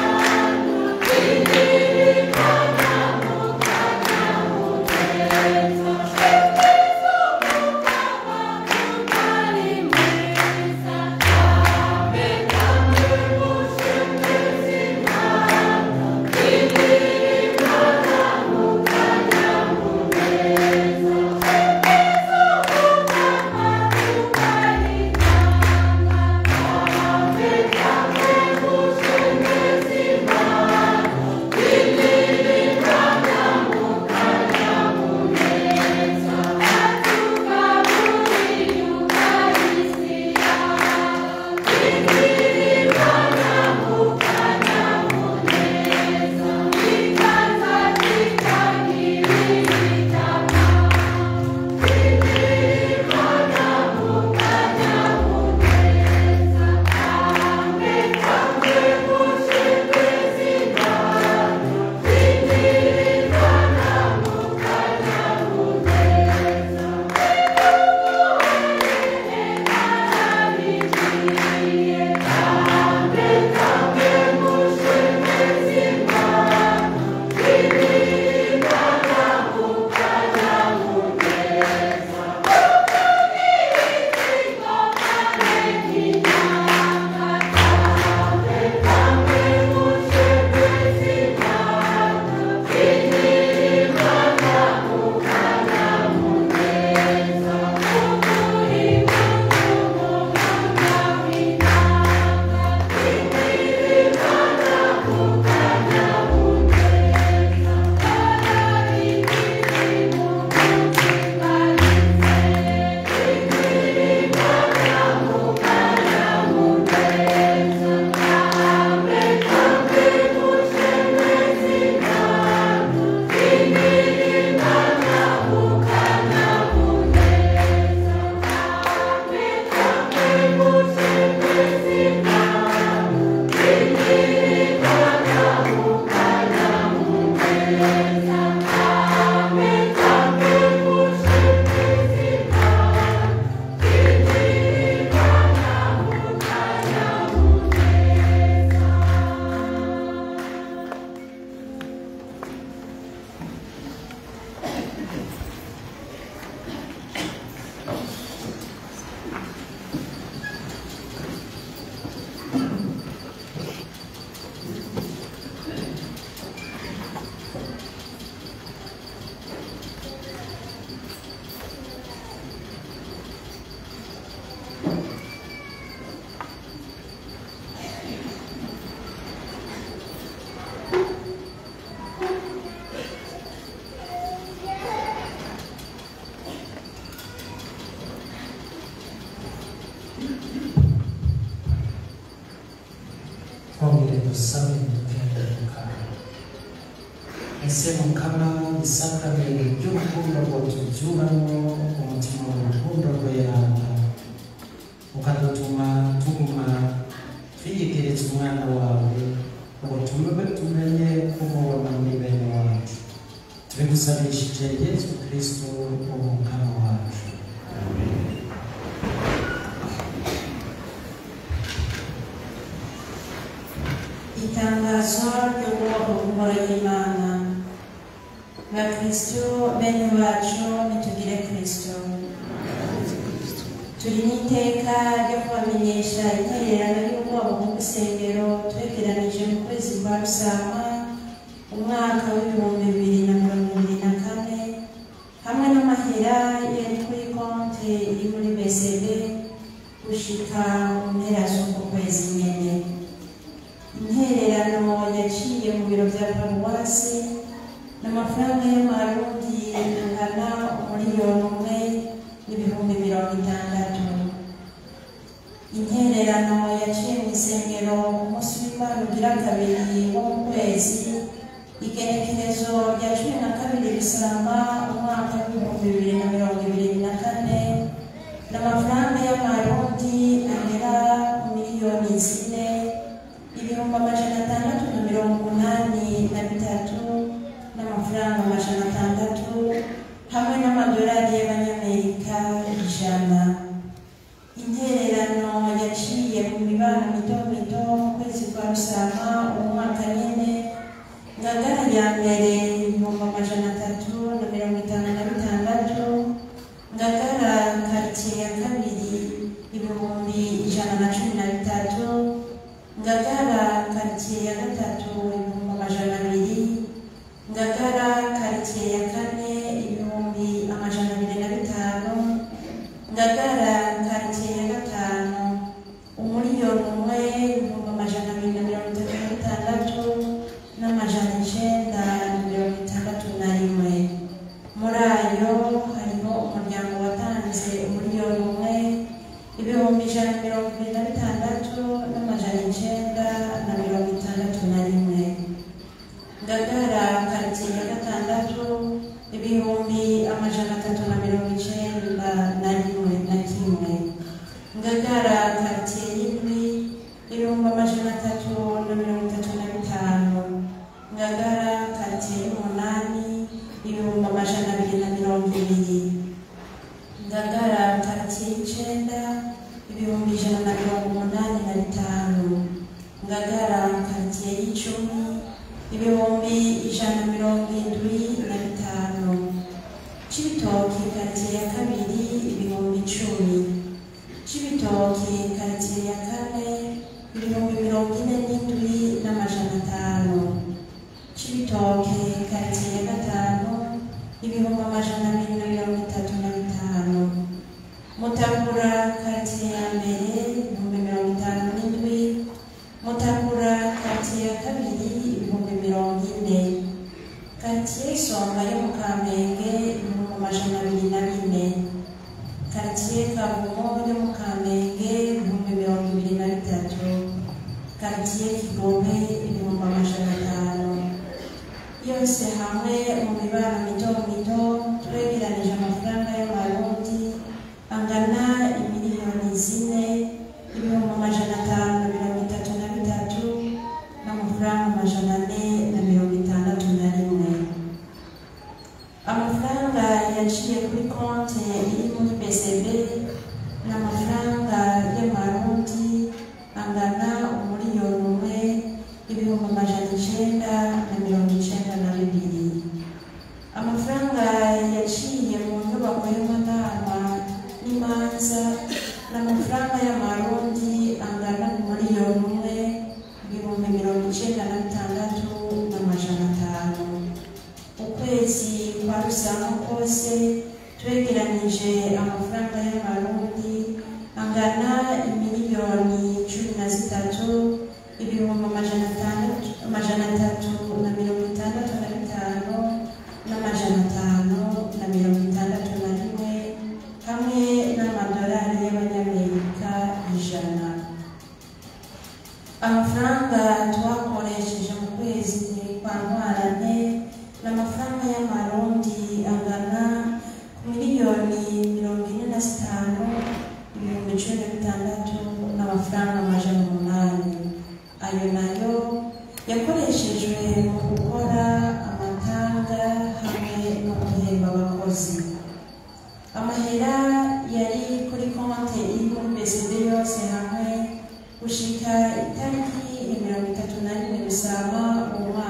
Speaker 1: twongere dusabe dutende mukama ese mukama isakarire ry'urukundo ngo tubyuramo umutima w'urukundo rweranda ukadutuma tuguma twiyegereza umwana wawe ngo tume tumenye kumubona muri bene wacu tubigusabishije yesu kristo umukama wacu
Speaker 3: itangazo ry'ubwoko bw'ingoro y'imana bakristo bene bacu nitugire kristo turi n'iteka ryo kubamenyesha intererano y'ubwoko bw'isengero twegeranije mu kwezi kwa rusama umwaka w'ibihumbi bibiri na mirongo ibiri na kane hamwe n'amahera yari kuri konti iri muri bcb gushika mu mpera z'uku kwezi nyene intererano yaciye mu biro bya paruwasi n'amafaranga y'amarundi angana umuriyoni umwe n'ibihumbi mirongo itandatu intererano yaciye mu isengero umunsi w'imana ugira kabiri wo mu kwezi igenekerezo rya cumi na kabiri bisama umwaka w'ibihumbi bibiri na mirongo ibiri na kane n'amafaranga y'amarundi agera miliyoni zine ibihumbi amajana atandatu na mirongo umunani na bitatu n'amafaranga amajana atandatu hamwe n'amadolari y'abanyamerika ijana intererano yaciye mu mibano mito mito mu kwezi kwa rusama umwaka nyene ngagara ya mbere ibihumbi amajana atatu na mirongo itanu na bitandatu ngagara karitsiye ya kabiri ibihumbi ijana na cumi na bitatu ngagara karitsiye ya gatatu ibihumbi amajana abiri ngagara karitsiye ya kane ibihumbi amajana abiri na bitanu ngagara karitsiye ya gatanu umuriyoni umwe ibihumbi amajana abiri na mirongo itatu na bitandatu n'amajana icenda na mirongo itandatu na rimwe muri ayo harimo umuryango watanze umuriyoni umwe ibihumbi ijana na mirongo ibiri na bitandatu n'amajana icenda na mirongo itandatu na rimwe ngagara karitsiye ya gatandatu ibihumbi amajana atatu na mirongo icenda na rimwe na kimwe ngagara karitsiye y'indwi ibihumbi amajana atatu na mirongo itatu na bitanu ngagara karitsiye y'umunani ibihumbi amajana abiri na mirongo ibiri ngagara karitsiye y'icenda ibihumbi ijana na mirongo umunani na bitanu ngagara karitsiye y'icumi ibihumbi ijana na mirongo indwi na bitanu cibitoki karitsiye ya kabiri ibihumbi icumi cibitoki karitsiye ya kane ibihumbi mirongo ine n'indwi n'amajana atanu cibitoke karitsiye ya gatanu ibihumbi amajana abiri na mirongo itatu na bitanu mutakura karitsiye ya mbere ibihumbi mirongo itanu n'indwi mutakura karitsiye ya kabiri ibihumbi mirongo ine karitsiye isonga yo mu kamenge ibihumbi amajana abiri na bine karitsiye kavumo yo mu kamenge ibihumbi mirongo ibiri na bitatu karitsiye kigobe ibihumbi amajana atanu yose hamwe mu mibano mito mito twegeranije amafaranga y'amarundi angana imiliyoni zine ibihumbi amajana atanu na mirongo itatu na bitatu n'amafaranga amajana ane na mirongo itandatu na rimwe amafaranga yaciye kuri konti iri muri bcb ni amafaranga y'amarundi angana umuriyoni umwe ibihumbi amajana icenda na mirongo icenda na bibiri amafaranga yaciye mu nyubako y'amanama n'imanza ni amafaranga y'amarundi angana umuriyoni umwe ibihumbi mirongo icenda na bitandatu n'amajana atanu ukwezi kwa rusanga kose twegeranije amafaranga y'amarundi angana imiliyoni cumi na zitatu ibihumbi amajana atandatu amajana atatu na mirongo itandatu na bitanu n'amajana atanu na mirongo itandatu na rimwe hamwe n'amadolari y'abanyamerika ijana amafaranga twakoresheje mu kwezi kwa ntwarante ni amafaranga y'amarundi angana ku miliyoni mirongo ine na zitanu ibihumbi cumi na bitandatu n'amafaranga amajana umunani ayo nayo yakoreshejwe mu gukora amatanga hamwe no guhemba abakozi amahera yari kuri konti iri muri beside yose hamwe gushika itariki mirongo itatu na rimwe rusama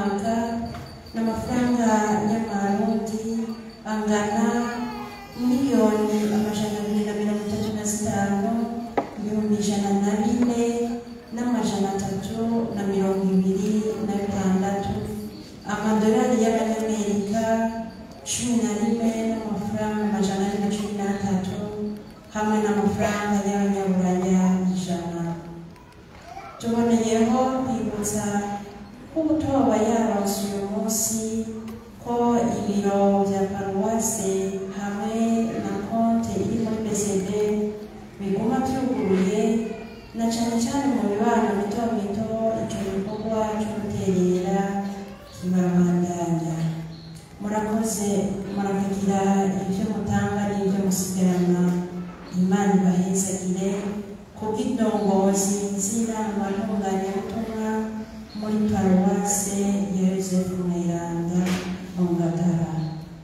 Speaker 3: mwaka n'amafaranga y'amarundi angana miliyoni amajana abiri na mirongo itatu na zitanu ibihumbi ijana na bine n'amajana atatu na mirongo ibiri na bitandatu amadolari y'abanyamerika cumi na rimwe n'amafaranga amajana ane na cumi n'atatu hamwe n'amafaranga y'abanyaburaya ijana tuboneyeho kwibutsa ko umutoba yaronse uyu munsi ko ibiro bya paruwase hamwe na konte iri muri bcd biguma byuguruye na cyane cyane mu mibano mito mito icyo gikorwa cyo guterera kibabandanya murakoze murakagira ibyo mutanga n'ibyo musigarana imana ibahezagire kubw'indongozi z'inama ntunganyabutumwa muri paruwase ya yosefu mweranda mu ngagara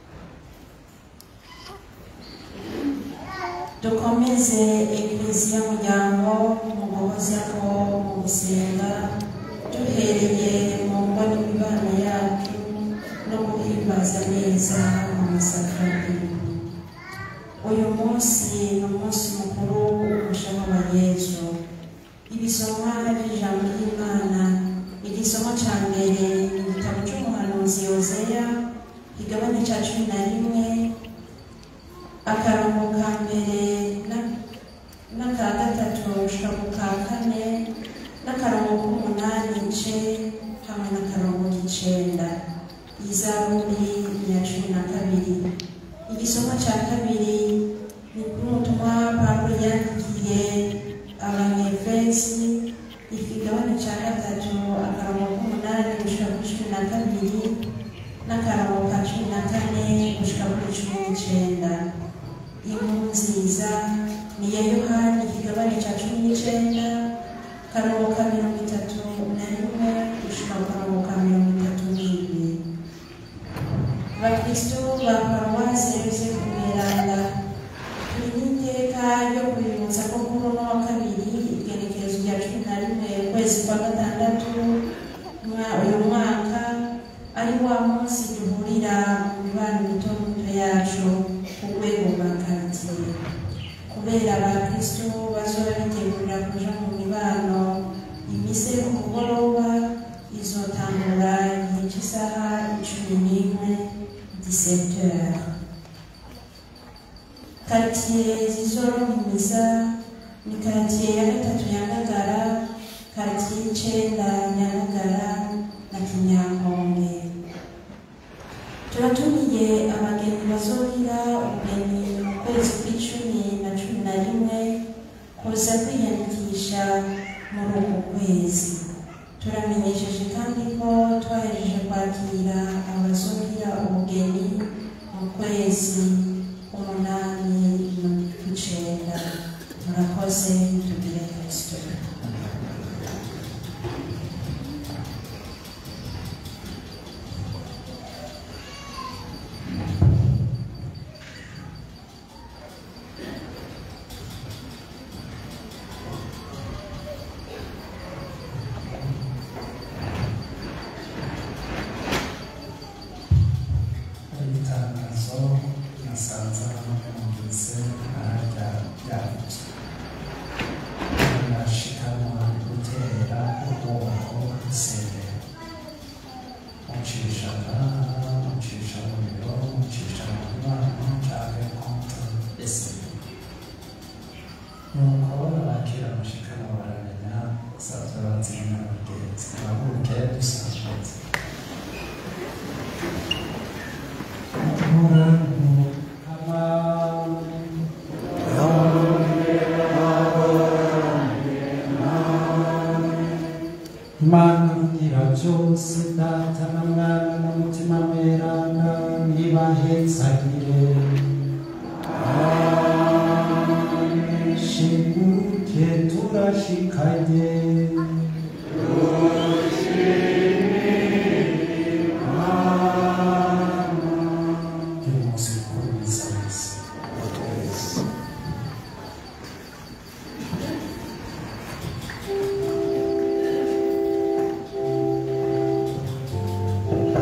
Speaker 3: dukomeze ekleziya muryango mu guhoza ko mu gusenga duhereye mu ngo n'imibano yacu no guhimbaza neza amasakaramentu uyu munsi ni umunsi mukuru w'umushaho wa yesu ibisomwa by'ijambo ry'imana igisomo cya mbere ni igitabo cy'umuhanuzi yozeya igabane cya cumi na rimwe akarongo ka mbere na- n'aka gatatu gushika ku ka kane n'akarongo k'umunani ice hamwe n'akarongo k'icenda izaburi ya cumi na kabiri igisomo cya kabiri ni kuri ubutumwa pawulo yandikiye abanyefesi ikigabane cya gatatu akarongo k'umunani gushika kuri cumi na kabiri n'akarongo ka cumi na kane gushika kuri cumi n'icenda inkuru nziza ni iya yohani ikigabane cya cumi n'icenda akarongo ka mirongo itatu na rimwe gushika ku karongo ka mirongo itatu n'ibiri bakristo ba paruwasi ya yosefu mweranda turi n'iteka ryo kwibutsa ko kuri uno wa kabiri igenekerezo rya cumi na rimwe ukwezi kwa gatandatu mwa- uyu mwaka ari wa munsi duhurira mu mibano mito mito yacu ku rwego rwa karitsiye kubera abakristo bazoba bitegurira kuja mu mibano imise ku mugoroba izotangura igihe cy'isaha icumi n'imwe 17 heures karitsiye zizorohimeza ni karitsiye ya gatatu ya ngagara karitsiye y'icenda nyamagara na kinyankombe turatumiye abageni bazogira ubugeni mu kwezi kw'icumi na cumi na rimwe kuza kwiyandikisha muri uku kwezi turamenyesheje kandi ko twahejeje kwakira abazogira ubugeni mu kwezi umunani n'icenda murakoze tugire kristo
Speaker 1: itangazo nasanze numvise ararya ryavuzwe nashikanwa gutera ubwoko isengero mucisha mucisha mu biro mucisha mu mibano canke konti eseri nuko abakira mushikanwa baramenya basanzwe bazimya abagenzi babuke dusanzwe Imana igira byose data na mwana n'umutima mweranda nibahezagire shibuke turashikanye uyu munsi mukuru mwiza wese
Speaker 2: Amen.